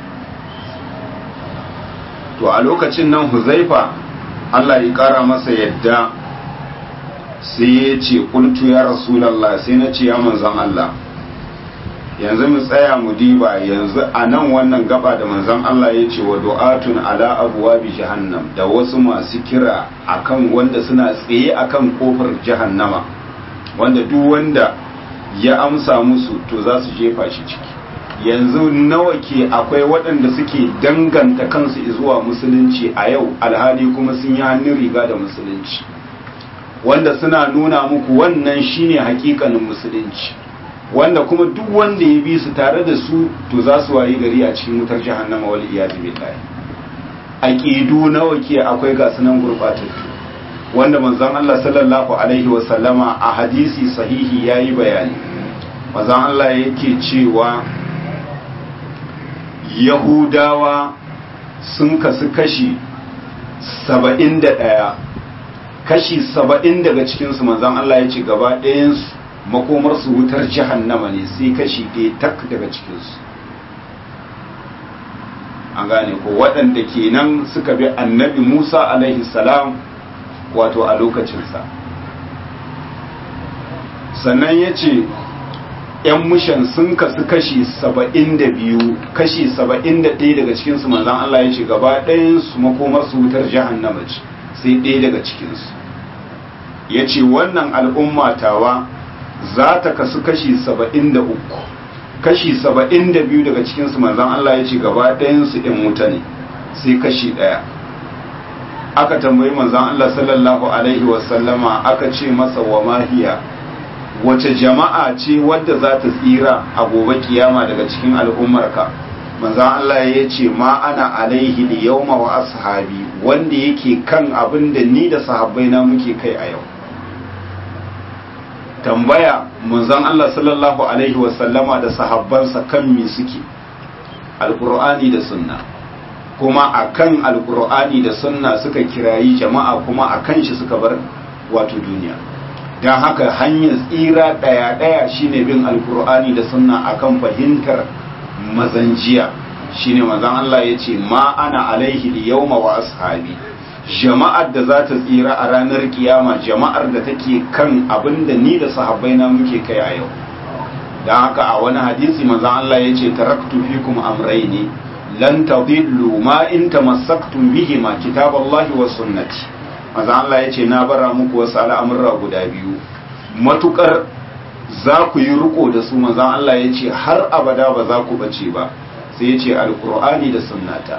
A: to a lokacin nan huzaifa Allah ya kara masa yadda sai ya ce kuntu ya rasulallah sai na ce ya manzan Allah yanzu mu tsaya mu diba yanzu a nan wannan gaba da manzan Allah ya ce wa du'atun ala abuwa bi jahannam da wasu masu kira akan wanda suna tsaye akan kofar jahannama wanda duk wanda ya amsa musu to za su jefa shi ciki yanzu nawa ke akwai waɗanda suke danganta kansu zuwa musulunci a yau alhali kuma sun yi hannun riga da musulunci wanda suna nuna muku wannan shine hakikanin musulunci wanda kuma duk wanda ya bi su tare da su to za su wayi gari a cikin wutar jahannama wal iyadu billahi aqidu nawa ke akwai ga sunan gurbatattu wanda manzon Allah sallallahu alaihi wa sallama a hadisi sahihi yayi bayani manzon Allah yake cewa yahudawa sun kasu kashi saba'in da ɗaya kashi saba'in daga cikinsu manzan Allah ya ce gaba ɗayansu makomarsu wutar jahannama ne sai kashi ɗaya tak daga cikinsu an gane ko waɗanda kenan suka bi annabi musa alaihi salam wato a lokacinsa sannan ya ce ‘yan mushan sun kasu kashi saba'in da biyu kashi saba'in da ɗaya daga cikinsu manzan Allah ya ce gaba ɗayansu makomarsu wutar jahannama ce sai ɗaya daga cikinsu ya ce wannan al'umma tawa za ta kasu kashi saba'in da uku kashi saba'in da biyu daga cikinsu manzan Allah ya ce gaba ɗayansu ‘yan wuta ne sai kashi ɗaya aka tambayi manzan Allah sallallahu Alaihi wasallama aka ce masa wa mahiya wace jama'a ce wadda za ta tsira a gobe kiyama daga cikin al'ummarka manzan Allah ya ce ma ana alaihi da yauma wa ashabi wanda yake kan abin da ni da sahabbai na muke kai a yau tambaya manzan Allah sallallahu alaihi wasallama da sahabbansa kan me suke alkur'ani da sunna kuma akan alkur'ani da sunna suka kirayi jama'a kuma akan shi suka bar wato duniya don haka hanyar tsira ɗaya-ɗaya shine bin alkur'ani da sunna akan fahimtar mazanjiya shine mazan Allah ya ce ma ana alaihi yawma wa ashabi jama'ar da za ta tsira a ranar kiyama jama'ar da take kan abin da ni da sahabbai na muke kai a yau don haka a wani hadisi mazan Allah ya ce taraktu fikum amraini lan tadillu ma in tamassaktum bihi ma kitaballahi wa sunnati maza Allah ya ce na bara muku wasu al'amurra guda biyu matukar za ku yi riko da su maza Allah ya ce har abada ba za ku bace ba sai ya ce alkur'ani da sunnata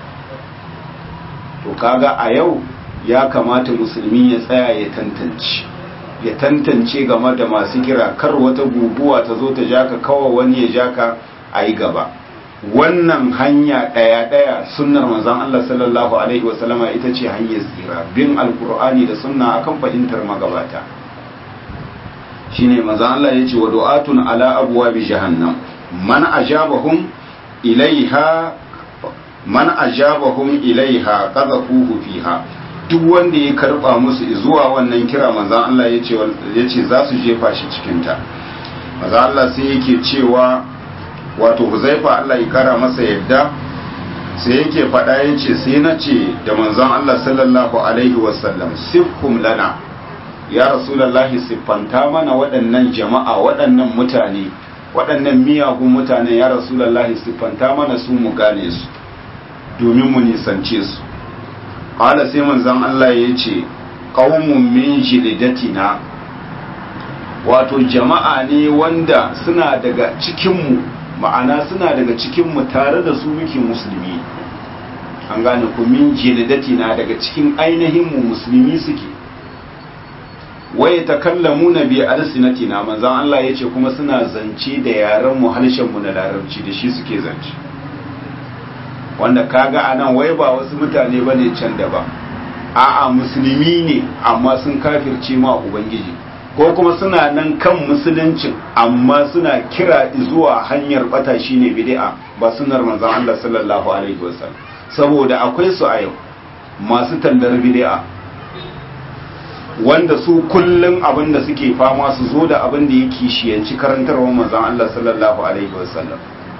A: to kaga a yau ya kamata musulmi ya tsaya ya tantance ya tantance game da masu kira kar wata guguwa ta zo ta jaka kawai wani ya jaka a yi gaba wannan hanya ɗaya-ɗaya sunnar manzon Allah sallallahu alaihi wasallama ita ce hanyar tsira bin alkur'ani da sunna akan fahimtar magabata shine manzon Allah ya ce wa du'atun ala abwabi jahannam man ajabahum ilaiha man ajabahum ilaiha qadhafuhu fiha duk wanda ya karba musu zuwa wannan kira manzon Allah ya ce yace za su jefa shi cikin ta manzon Allah sai yake cewa wato huzaifa Allah ya kara masa yadda sai yake faɗa ya ce sai na ce da manzon Allah sallallahu alaihi wasallam sifhum lana ya rasulallahi siffanta mana waɗannan jama'a waɗannan mutane waɗannan miyagun mutane ya rasulallahi siffanta mana su mu gane su domin mu nisance su ƙala sai manzon Allah ya ce qaumun min jilidatina wato jama'a ne wanda suna daga cikinmu ma'ana suna daga cikinmu tare da su muke musulmi an gane ku min jilidati na daga cikin ainihin mu musulmi suke waye takallamu na bi alsinatina manzon Allah yace kuma suna zance da yaran mu harshen mu na larabci da shi suke zance wanda kaga anan wai ba wasu mutane bane can da ba a'a musulmi ne amma sun kafirce ma ubangiji ko kuma suna nan kan musuluncin amma suna kira zuwa hanyar bata shine bid'a ba sunnar manzon Allah sallallahu alaihi wasallam saboda akwai su a yau masu tallar bid'a wanda su kullum abin da suke fama su zo da abin da yake shiyanci karantarwar manzon Allah sallallahu alaihi wasallam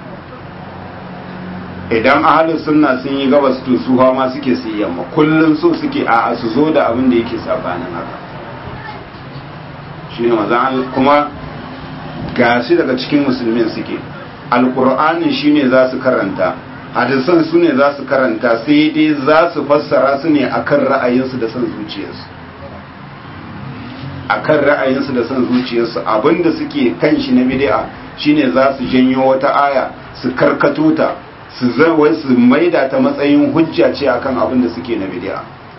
A: idan ahalin sunna sun yi gabas to su ma suke su yamma kullum so suke a'a su zo da abin da yake sabanin haka shine manzon kuma gashi daga cikin musulmin suke alqur'ani shine za su karanta hadisan su ne za su karanta sai dai za su fassara su ne akan ra'ayinsu da son zuciyarsu akan ra'ayinsu da son zuciyarsu abinda suke kan shi na bid'a shine za su janyo wata aya su karkato ta su zawai su maida ta matsayin hujja ce akan abin da suke na bid'a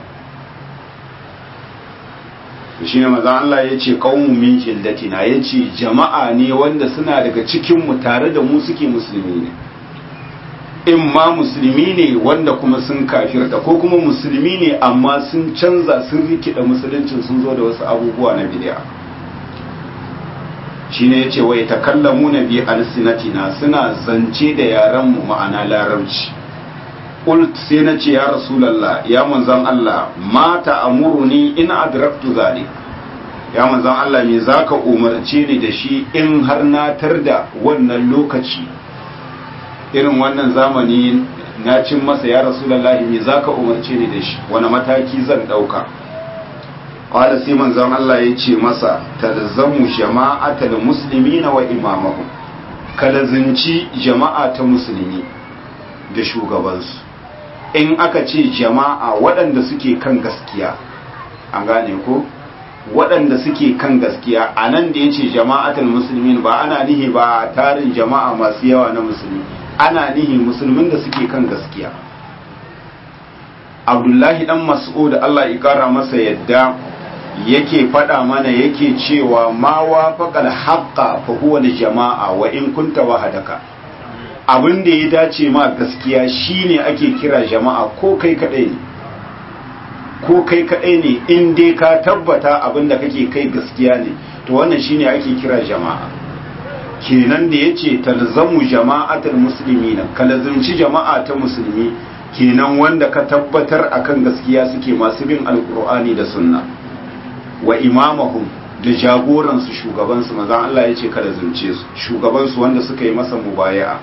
A: shi ne maza Allah ya ce qaumun min jillatina ya ce jama'a ne wanda suna daga cikin mu tare da mu suke musulmi ne in ma musulmi ne wanda kuma sun kafirta ko kuma musulmi ne amma sun canza sun rikida musuluncin sun zo da wasu abubuwa na bid'a shine yace wai takallamu na bi alsinatina suna zance da yaran mu ma'ana larabci qult sai na ce ya rasulullah ya manzon Allah mata amuruni in adraktu zalik ya manzon Allah me zaka umarce ni da shi in har na tarda wannan lokaci irin wannan zamani na cin masa ya rasulullahi me zaka umarce ni da shi wani mataki zan dauka qala sai manzon Allah ya ce masa talzamu jama'atal muslimina wa imamahum kalazinci jama'a ta musulmi da shugabansu in aka ce jama'a waɗanda suke kan gaskiya an gane ko waɗanda suke kan gaskiya a nan da ya ce jama'atul musulmin ba ana nihi ba tarin jama'a masu yawa na musulmi ana nihi musulmin da suke kan gaskiya abdullahi dan mas'ud Allah ya kara masa yadda yake faɗa mana yake cewa ma wafaqal haqqa fa huwa jama'a wa in kunta wahadaka abin da ya dace ma gaskiya shine ake kira jama'a ko kai kadai ne ko kai kadai ne in dai ka tabbata abin da kake kai gaskiya ne to wannan shine ake kira jama'a kenan da yace talzamu jama'atul muslimina kalazumci jama'a ta musulmi kenan wanda ka tabbatar akan gaskiya suke masu bin alqur'ani da sunna wa imamahum da jagoransu shugabansu mazan Allah ya ce kada zunce su shugabansu wanda suka yi masa mubaya'a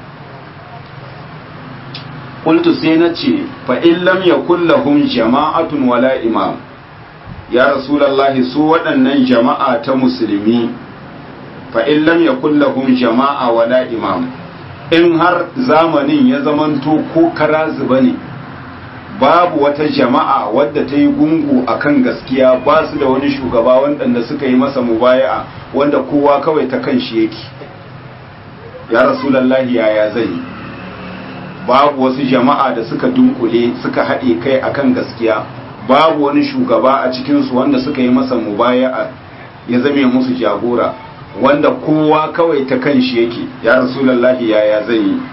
A: qultu sai na ce fa in lam yakul lahum jama'atun wala imam ya rasulullahi su waɗannan jama'a ta musulmi fa in lam yakul lahum jama'a wala imam in har zamanin ya zamanto ko kara zuba ne babu wata jama'a wadda ta yi gungu akan gaskiya ba su da wani shugaba waɗanda suka yi masa mubaya'a wanda kowa kawai ta kan shi yake ya rasulallahi yaya zai yi babu wasu jama'a da suka dunkule suka haɗe kai akan gaskiya babu wani shugaba a cikinsu wanda suka yi masa mubaya'a ya zame musu jagora wanda kowa kawai ta kan shi yake ya rasulallahi yaya zai yi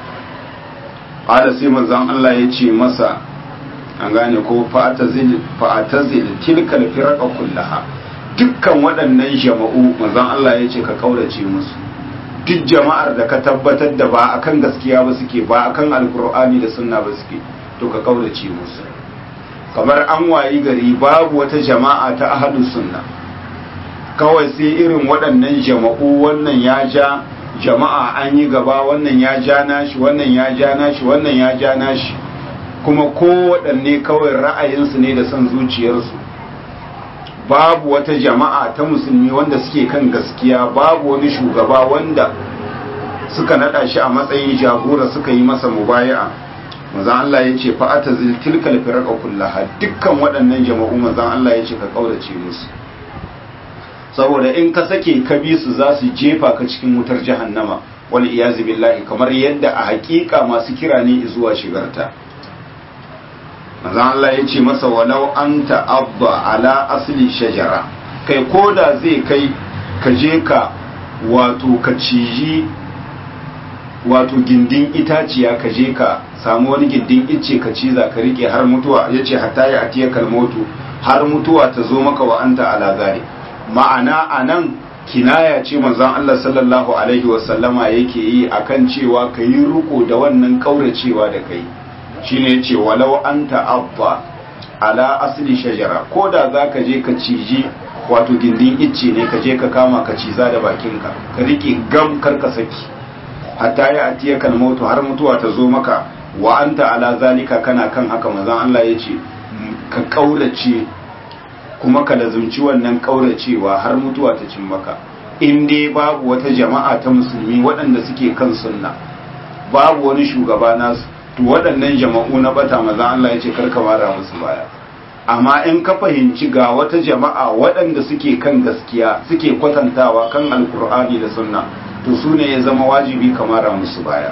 A: ƙada sai manzan Allah ya ce masa an gane ko fa'atazil tilkal firqa kullaha dukkan waɗannan jama'u manzan Allah ya ce ka kaurace musu duk jama'ar da ka tabbatar da ba akan gaskiya ba suke ba akan alkur'ani da sunna ba suke to ka kaurace musu kamar an wayi gari babu wata jama'a ta ahlus sunna kawai sai irin waɗannan jama'u wannan ya ja jama'a an yi gaba wannan ya ja nashi wannan ya ja nashi wannan ya ja nashi kuma kowaɗanne kawai ra'ayinsu ne da son zuciyarsu babu wata jama'a ta musulmi wanda suke kan gaskiya babu wani shugaba wanda suka naɗa shi a matsayin jagora suka yi masa mubaya'a manzan Allah ya ce fa'ata tilkal firqa kullaha dukkan waɗannan jama'u manzan Allah ya ce ka kaurace musu saboda in ka sake ka bi su za su jefa ka cikin wutar jahannama wal iyazu billahi kamar yadda a hakika masu kira ne zuwa shigarta manzo Allah ya ce masa walau anta abba ala asli shajara kai koda zai kai ka je ka wato ka ciji wato gindin itaciya ka je ka samu wani gindin icce ka ciza ka rike har mutuwa yace hatta ya atiya kalmotu har mutuwa ta zo maka wa anta ala zalik ma'ana a nan kinaya ce manzon Allah sallallahu Alaihi wasallama yake yi akan cewa ka yi riko da wannan kauracewa da kai shine ya ce walau an ta'abba ala asli shajara ko da za ka je ka ciji wato gindin icce ne ka je ka kama ka ciza da bakinka ka riƙe gam karka saki hatta ya atiya kalmautu har mutuwa ta zo maka wa anta ala zalika kana kan haka manzon Allah ya ce ka kaurace kuma ka lazumci wannan ƙauracewa har mutuwa ta cin maka in dai babu wata jama'a ta musulmi waɗanda suke kan sunna babu wani shugaba nasu to waɗannan jama'u na bata maza Allah ya ce karka mara musu baya amma in ka fahimci ga wata jama'a waɗanda suke kan gaskiya suke kwatantawa kan alkur'ani da sunna to su ne ya zama wajibi ka mara musu baya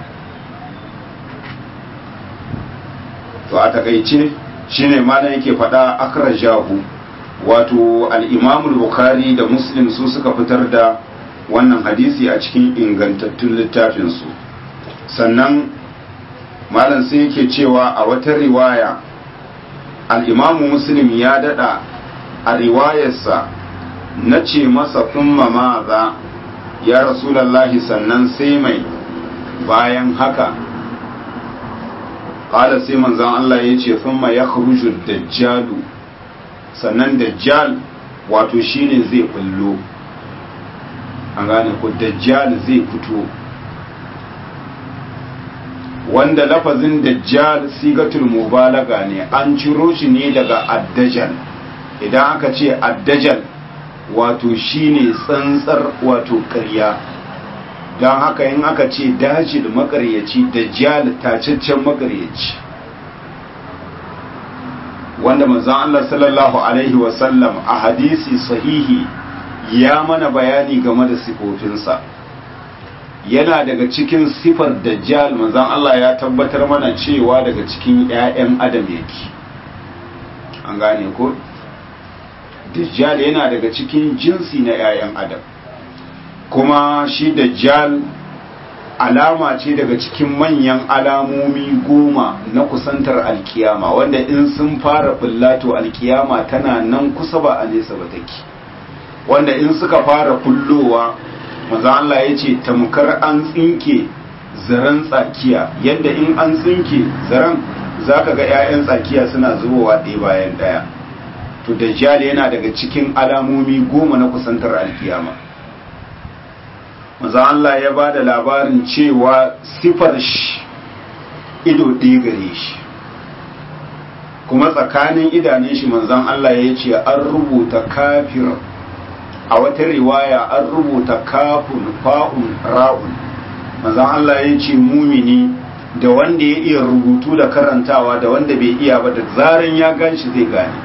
A: to a takaice shine malam yake faɗa akrajahu wato al'imamul bukhari da muslim su suka fitar da wannan hadisi a cikin ingantattun littafinsu sannan malam sai yake cewa a wata riwaya al'imamu muslim ya dada a riwayarsa na ce masa kuma maza ya rasulallahi sannan sai mai bayan haka ƙala sai manzan Allah ya ce sun ma ya dajjalu sannan dajjal wato shine zai bullo an gane ku dajjal zai fito wanda lafazin dajjal sigatul mubalaga ne an ciro shi ne daga addajal idan aka ce addajal wato shine tsantsar wato ƙarya don haka in aka ce dajil makaryaci dajjal tacaccen makaryaci wanda manzon Allah sallallahu alaihi wasallam a hadisi sahihi ya mana bayani game da sifofinsa yana daga cikin sifar dajjal manzon Allah ya tabbatar mana cewa daga cikin 'ya'yan adam yake an gane ko dajjal yana daga cikin jinsi na 'ya'yan adam kuma shi dajjal alama ce daga cikin manyan alamomi goma na kusantar alkiyama wanda in sun fara bullato alkiyama tana nan kusa ba a nesa ba take wanda in suka fara kullowa maza Allah ya ce tamkar an tsinke zaren tsakiya yadda in an tsinke zaren za ka ga 'ya'yan tsakiya suna zubowa ɗaya bayan ɗaya to dajjal yana daga cikin alamomi goma na kusantar alkiyama maza Allah ya ba da labarin cewa sifar shi ido ɗaya gare shi kuma tsakanin idanun shi manzan Allah ya ce an rubuta kafir a wata riwaya an rubuta kafun fa'un ra'un manzan Allah ya ce mumini da wanda ya iya rubutu da karantawa da wanda bai iya ba da zaran ya ganshi zai gane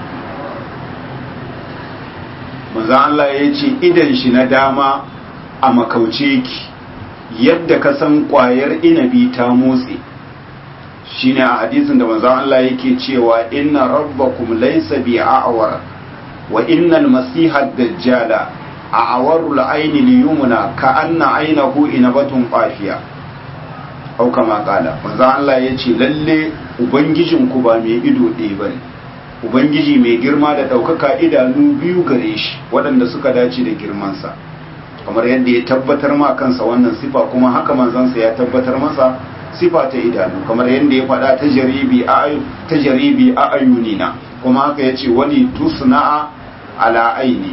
A: manzan Allah ya ce idan shi na dama a makauce ki yadda ka san kwayar inabi ta motsi shine a hadisin da manzon Allah yake cewa inna rabbakum laysa bi'awar wa innal masiha dajjala a'warul ayni liyumna ka anna aynahu inabatun qafiya au kama kala manzon Allah yace lalle ubangijin ku ba mai ido ɗaya bane ubangiji mai girma da ɗaukaka idanu biyu gare shi waɗanda suka dace da girmansa kamar yadda ya tabbatar ma kansa wannan sifa kuma haka manzansa ya tabbatar masa sifa ta idanu kamar yadda ya faɗa ta jaribi a ta jaribi a ayunina kuma haka yace wani tusna'a ala aini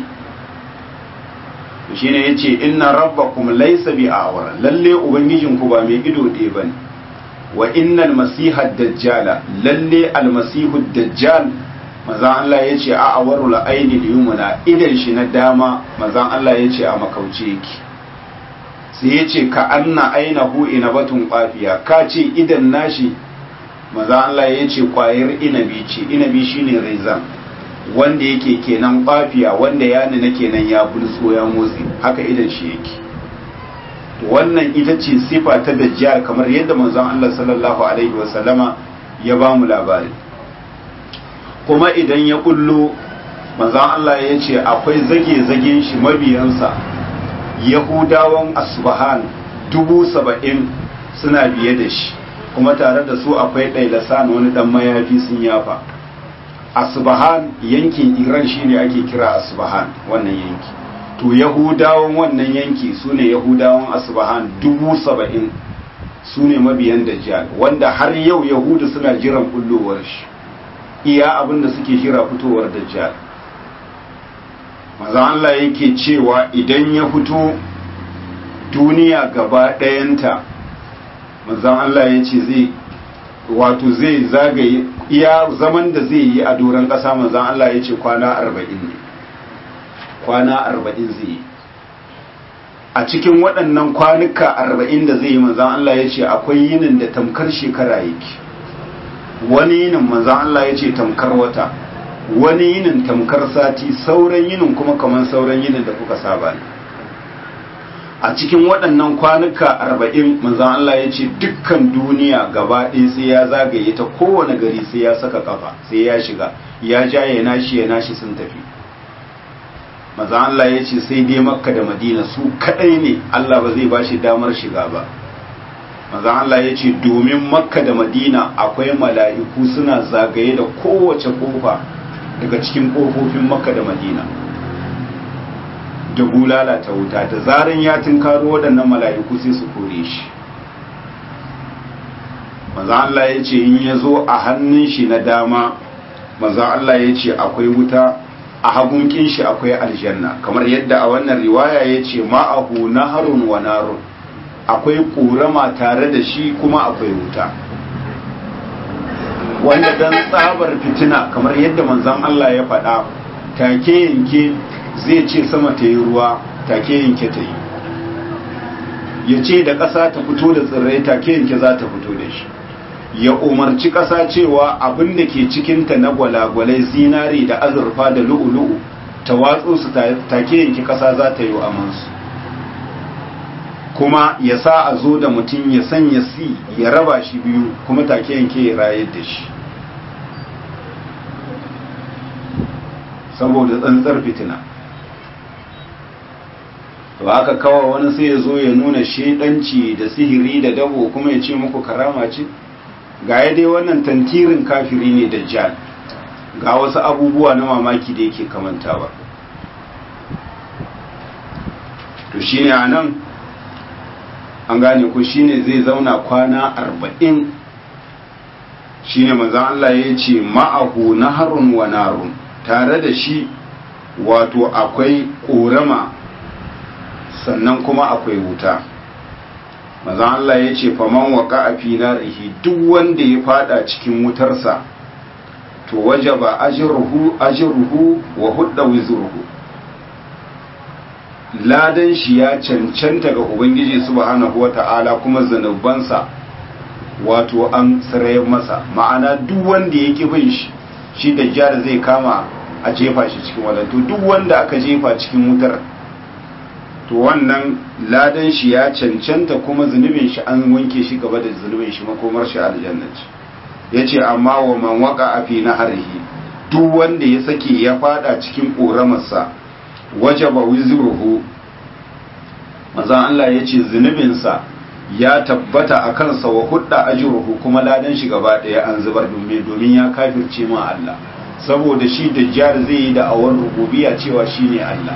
A: shine yace inna rabbakum laysa bi awar lalle ubangijin ku ba mai ido ɗaya bane wa innal masiha dajjala lalle almasihu dajjal manzan Allah ya ce a awarul aini yumuna idan shi na dama manzan Allah ya ce a makauce yake sai ya ce ka anna ainahu inabatun qafiya ka ce idan nashi manzan Allah ya ce kwayar inabi ce inabi shine raizan wanda yake kenan qafiya wanda ya nuna kenan ya bulso ya motsi haka idan shi yake wannan ita ce sifa ta dajjal kamar yadda manzon Allah sallallahu alaihi wasallama ya ba mu labari kuma idan ya kullo manzan Allah ya ce akwai zage-zagen shi mabiyansa yahudawan asbahan dubu saba'in suna biye da shi kuma tare da su akwai ɗailasan wani ɗan mayafi sun yafa asbahan yankin iran shine ake kira asbahan wannan yanki to yahudawan wannan yanki su ne yahudawan asbahan dubu saba'in su ne mabiyan dajjal wanda har yau yahudu suna jiran kullowar shi iya abin da suke jira fitowar dajjal maza Allah yake cewa idan ya fito duniya gaba ɗayanta maza Allah ya ce zai wato zai zagaye iya zaman da zai yi a doron ƙasa maza Allah ya ce kwana arba'in ne kwana arba'in zai yi a cikin waɗannan kwanuka arba'in da zai yi maza Allah ya ce akwai yinin da tamkar shekara yake wani yinin manzan Allah ya ce tamkar wata wani yinin tamkar sati sauran yinin kuma kamar sauran yinin da kuka saba ne a cikin waɗannan kwanuka arba'in manzan Allah ya ce dukkan duniya gaba ɗaya sai ya zagaye ta kowane gari sai ya saka kafa sai ya shiga ya ja ya nashi ya nashi sun tafi manzan Allah ya ce sai dai makka da madina su kaɗai ne Allah ba zai ba shi damar shiga ba manzan Allah ya ce domin makka da madina akwai mala'iku suna zagaye da kowace kofa daga cikin kofofin makka da madina da bulala ta wuta da zaran ya tunkaro waɗannan mala'iku sai su kore shi maza Allah ya ce in ya zo a hannun shi na dama maza Allah ya ce akwai wuta a hagunkin shi akwai aljanna kamar yadda a wannan riwaya ya ce ma'ahu naharun wa narun akwai ƙorama tare da shi kuma akwai wuta wanda dan tsabar fitina kamar yadda manzan Allah ya faɗa take yanke zai ce sama ta yi ruwa take yanke ta yi ya ce da ƙasa ta fito da tsirrai take yanke za ta fito da shi ya umarci ƙasa cewa abin da ke cikinta na gwalagwalai zinari da azurfa da lu'ulu'u ta watsu su take yanke ƙasa za ta yi amansu kuma ya sa a zo da mutum ya sanya si ya raba shi biyu kuma take yanke ya rayar da shi saboda tsantsar fitina to haka kawa wani sai ya zo ya nuna shedanci da sihiri da dabo kuma ya ce muku karama ce ga ya dai wannan tantirin kafiri ne dajjal ga wasu abubuwa na mamaki da yake kamantawa to shine a nan an gane ku shine zai zauna kwana arba'in shine manzan Allah ya ce ma'ahu naharun wa narun tare da shi wato akwai ƙorama sannan kuma akwai wuta mazan Allah ya ce faman waka a finarihi duk wanda ya fada cikin wutarsa to waje ba ajirruhu wa hudda wizurhu ladan shi ya cancanta ga ubangiji subhanahu wata'ala kuma zanubansa wato an sarayar masa ma'ana duk wanda ya bin shi shi da jihar zai kama a jefa shi cikin wadanto duk wanda aka jefa cikin wutar to wannan ladan shi ya cancanta kuma zunubin shi an wanke shi gaba da zunubin shi makomar shi aljanna ce yace amma wa man waka a fi naharihi duk wanda ya sake ya fada cikin koramarsa wajaba wizruhu manzon Allah yace zunubin sa ya tabbata a kansa wa hudda ajruhu kuma ladan shi gaba daya an zubar domin domin ya kafirce ma Allah saboda shi dajjal zai yi da awar rububiyya cewa shine Allah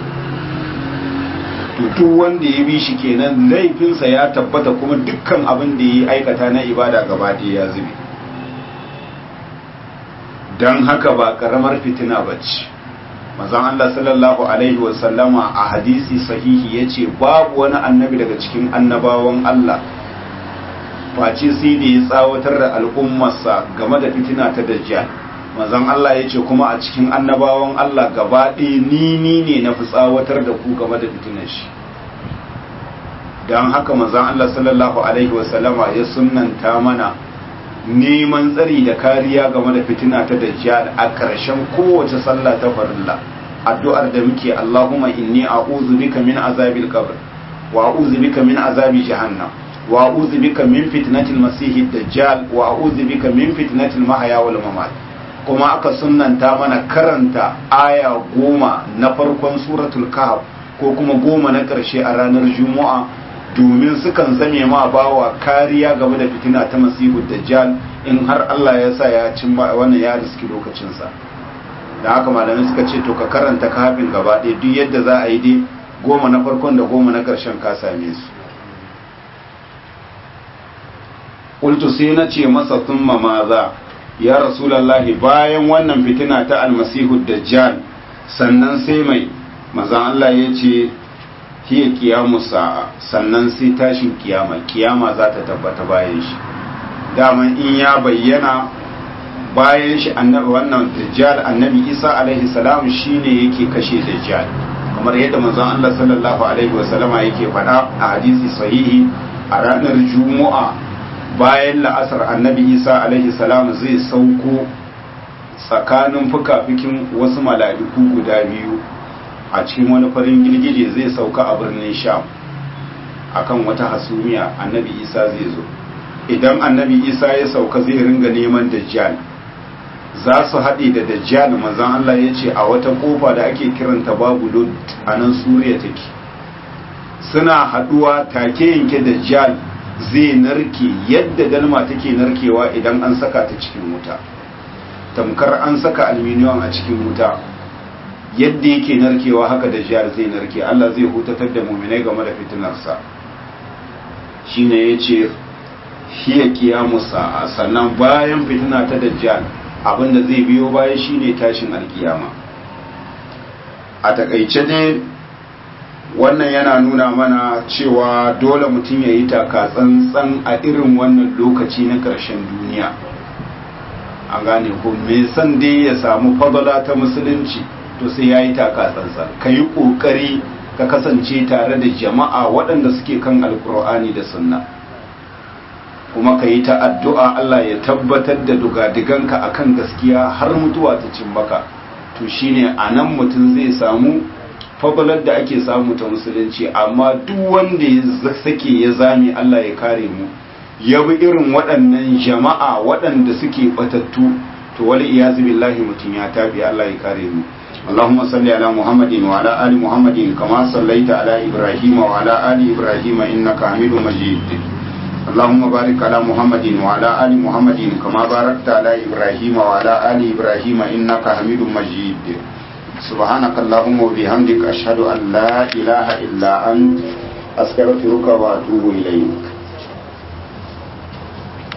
A: duk wanda ya bi shi kenan laifinsa ya tabbata kuma dukkan abin da ya aikata na ibada gaba ɗaya ya zube don haka ba ƙaramar fitina ba ce mazan Allah sallallahu Alaihi wasallama a hadisi sahihi ya ce babu wani annabi daga cikin annabawan Allah face sai da ya tsawatar da al'ummarsa game da fitina ta dajjal mazan Allah ya ce kuma a cikin annabawan Allah gaba ɗaya ni ni ne na fi tsawatar da ku game da fitinar shi don haka mazan Allah sallallahu Alaihi wasallama ya sunanta mana neman tsari da kariya game da fitina ta dajjal a ƙarshen kowace sallah ta farilla addu'ar da muke Allahumma inni a'udhu bika min azabil qabr wa a'udhu bika min azabi jahannam wa a'udhu bika min fitnatil masihid dajjal wa a'udhu bika min fitnatil mahya wal mamat kuma aka sunanta mana karanta aya goma na farkon suratul kahf ko kuma goma na ƙarshe a ranar juma'a domin sukan zame ma bawa kariya game da fitina ta masihu dajjal in har Allah ya sa ya cin wannan ya riski lokacinsa da haka malamai suka ce to ka karanta kafin gaba ɗaya duk yadda za a yi dai goma na farkon da goma na ƙarshen ka same su ƙultu sai na ce masa sun maza ya rasulallahi bayan wannan fitina ta almasihu dajjal sannan sai mai mazan Allah ya ce hiya kiyamu sa'a sannan sai tashin kiyama kiyama za ta tabbata bayan shi daman in ya bayyana bayan shi annabi wannan dajjal annabi isa alaihi salam shine yake kashe dajjal kamar yadda manzon Allah sallallahu alaihi wasallama yake faɗa a hadisi sahihi a ranar juma'a bayan la'asar annabi isa alaihi salam zai sauko tsakanin fuka-fikin wasu mala'iku guda biyu a cikin wani farin girgije zai sauka a birnin sham akan wata hasumiya annabi isa zai zo idan annabi isa ya sauka zai ringa neman dajjal za su haɗe da dajjal manzan allah ya ce a wata kofa da ake kiranta babu lod a nan suriya take suna haɗuwa take yanke dajjal zai narke yadda dalma take narkewa idan an saka ta cikin wuta tamkar an saka alminiyon a cikin wuta yadda yake narkewa haka da jihar zai narke Allah zai hutatar da muminai game da fitinarsa shine ya ce hiya qiyamu sa'a sannan bayan fitina ta dajjal abinda zai biyo baya shine tashin alkiyama a takaice dai wannan yana nuna mana cewa dole mutum ya yi taka tsantsan a irin wannan lokaci na ƙarshen duniya an gane ko me san dai ya samu fadala ta musulunci to sai ya yi taka tsantsan ka yi ƙoƙari ka kasance tare da jama'a waɗanda suke kan alkur'ani da sunna kuma ka yi ta addu'a Allah ya tabbatar da dugadiganka a kan gaskiya har mutuwa ta cin maka to shine a nan mutum zai samu fabalar da ake samu ta musulunci amma duk wanda ya sake ya zame Allah ya kare mu ya bi irin waɗannan jama'a waɗanda suke batattu to wali iyazu billahi mutum ya tabi Allah ya kare mu اللهم صل على محمد وعلى آل محمد كما صليت على إبراهيم وعلى آل إبراهيم إنك حميد مجيد اللهم بارك على محمد وعلى آل محمد كما باركت على إبراهيم وعلى آل إبراهيم إنك حميد مجيد سبحانك اللهم وبحمدك أشهد أن لا إله إلا أنت أستغفرك وأتوب إليك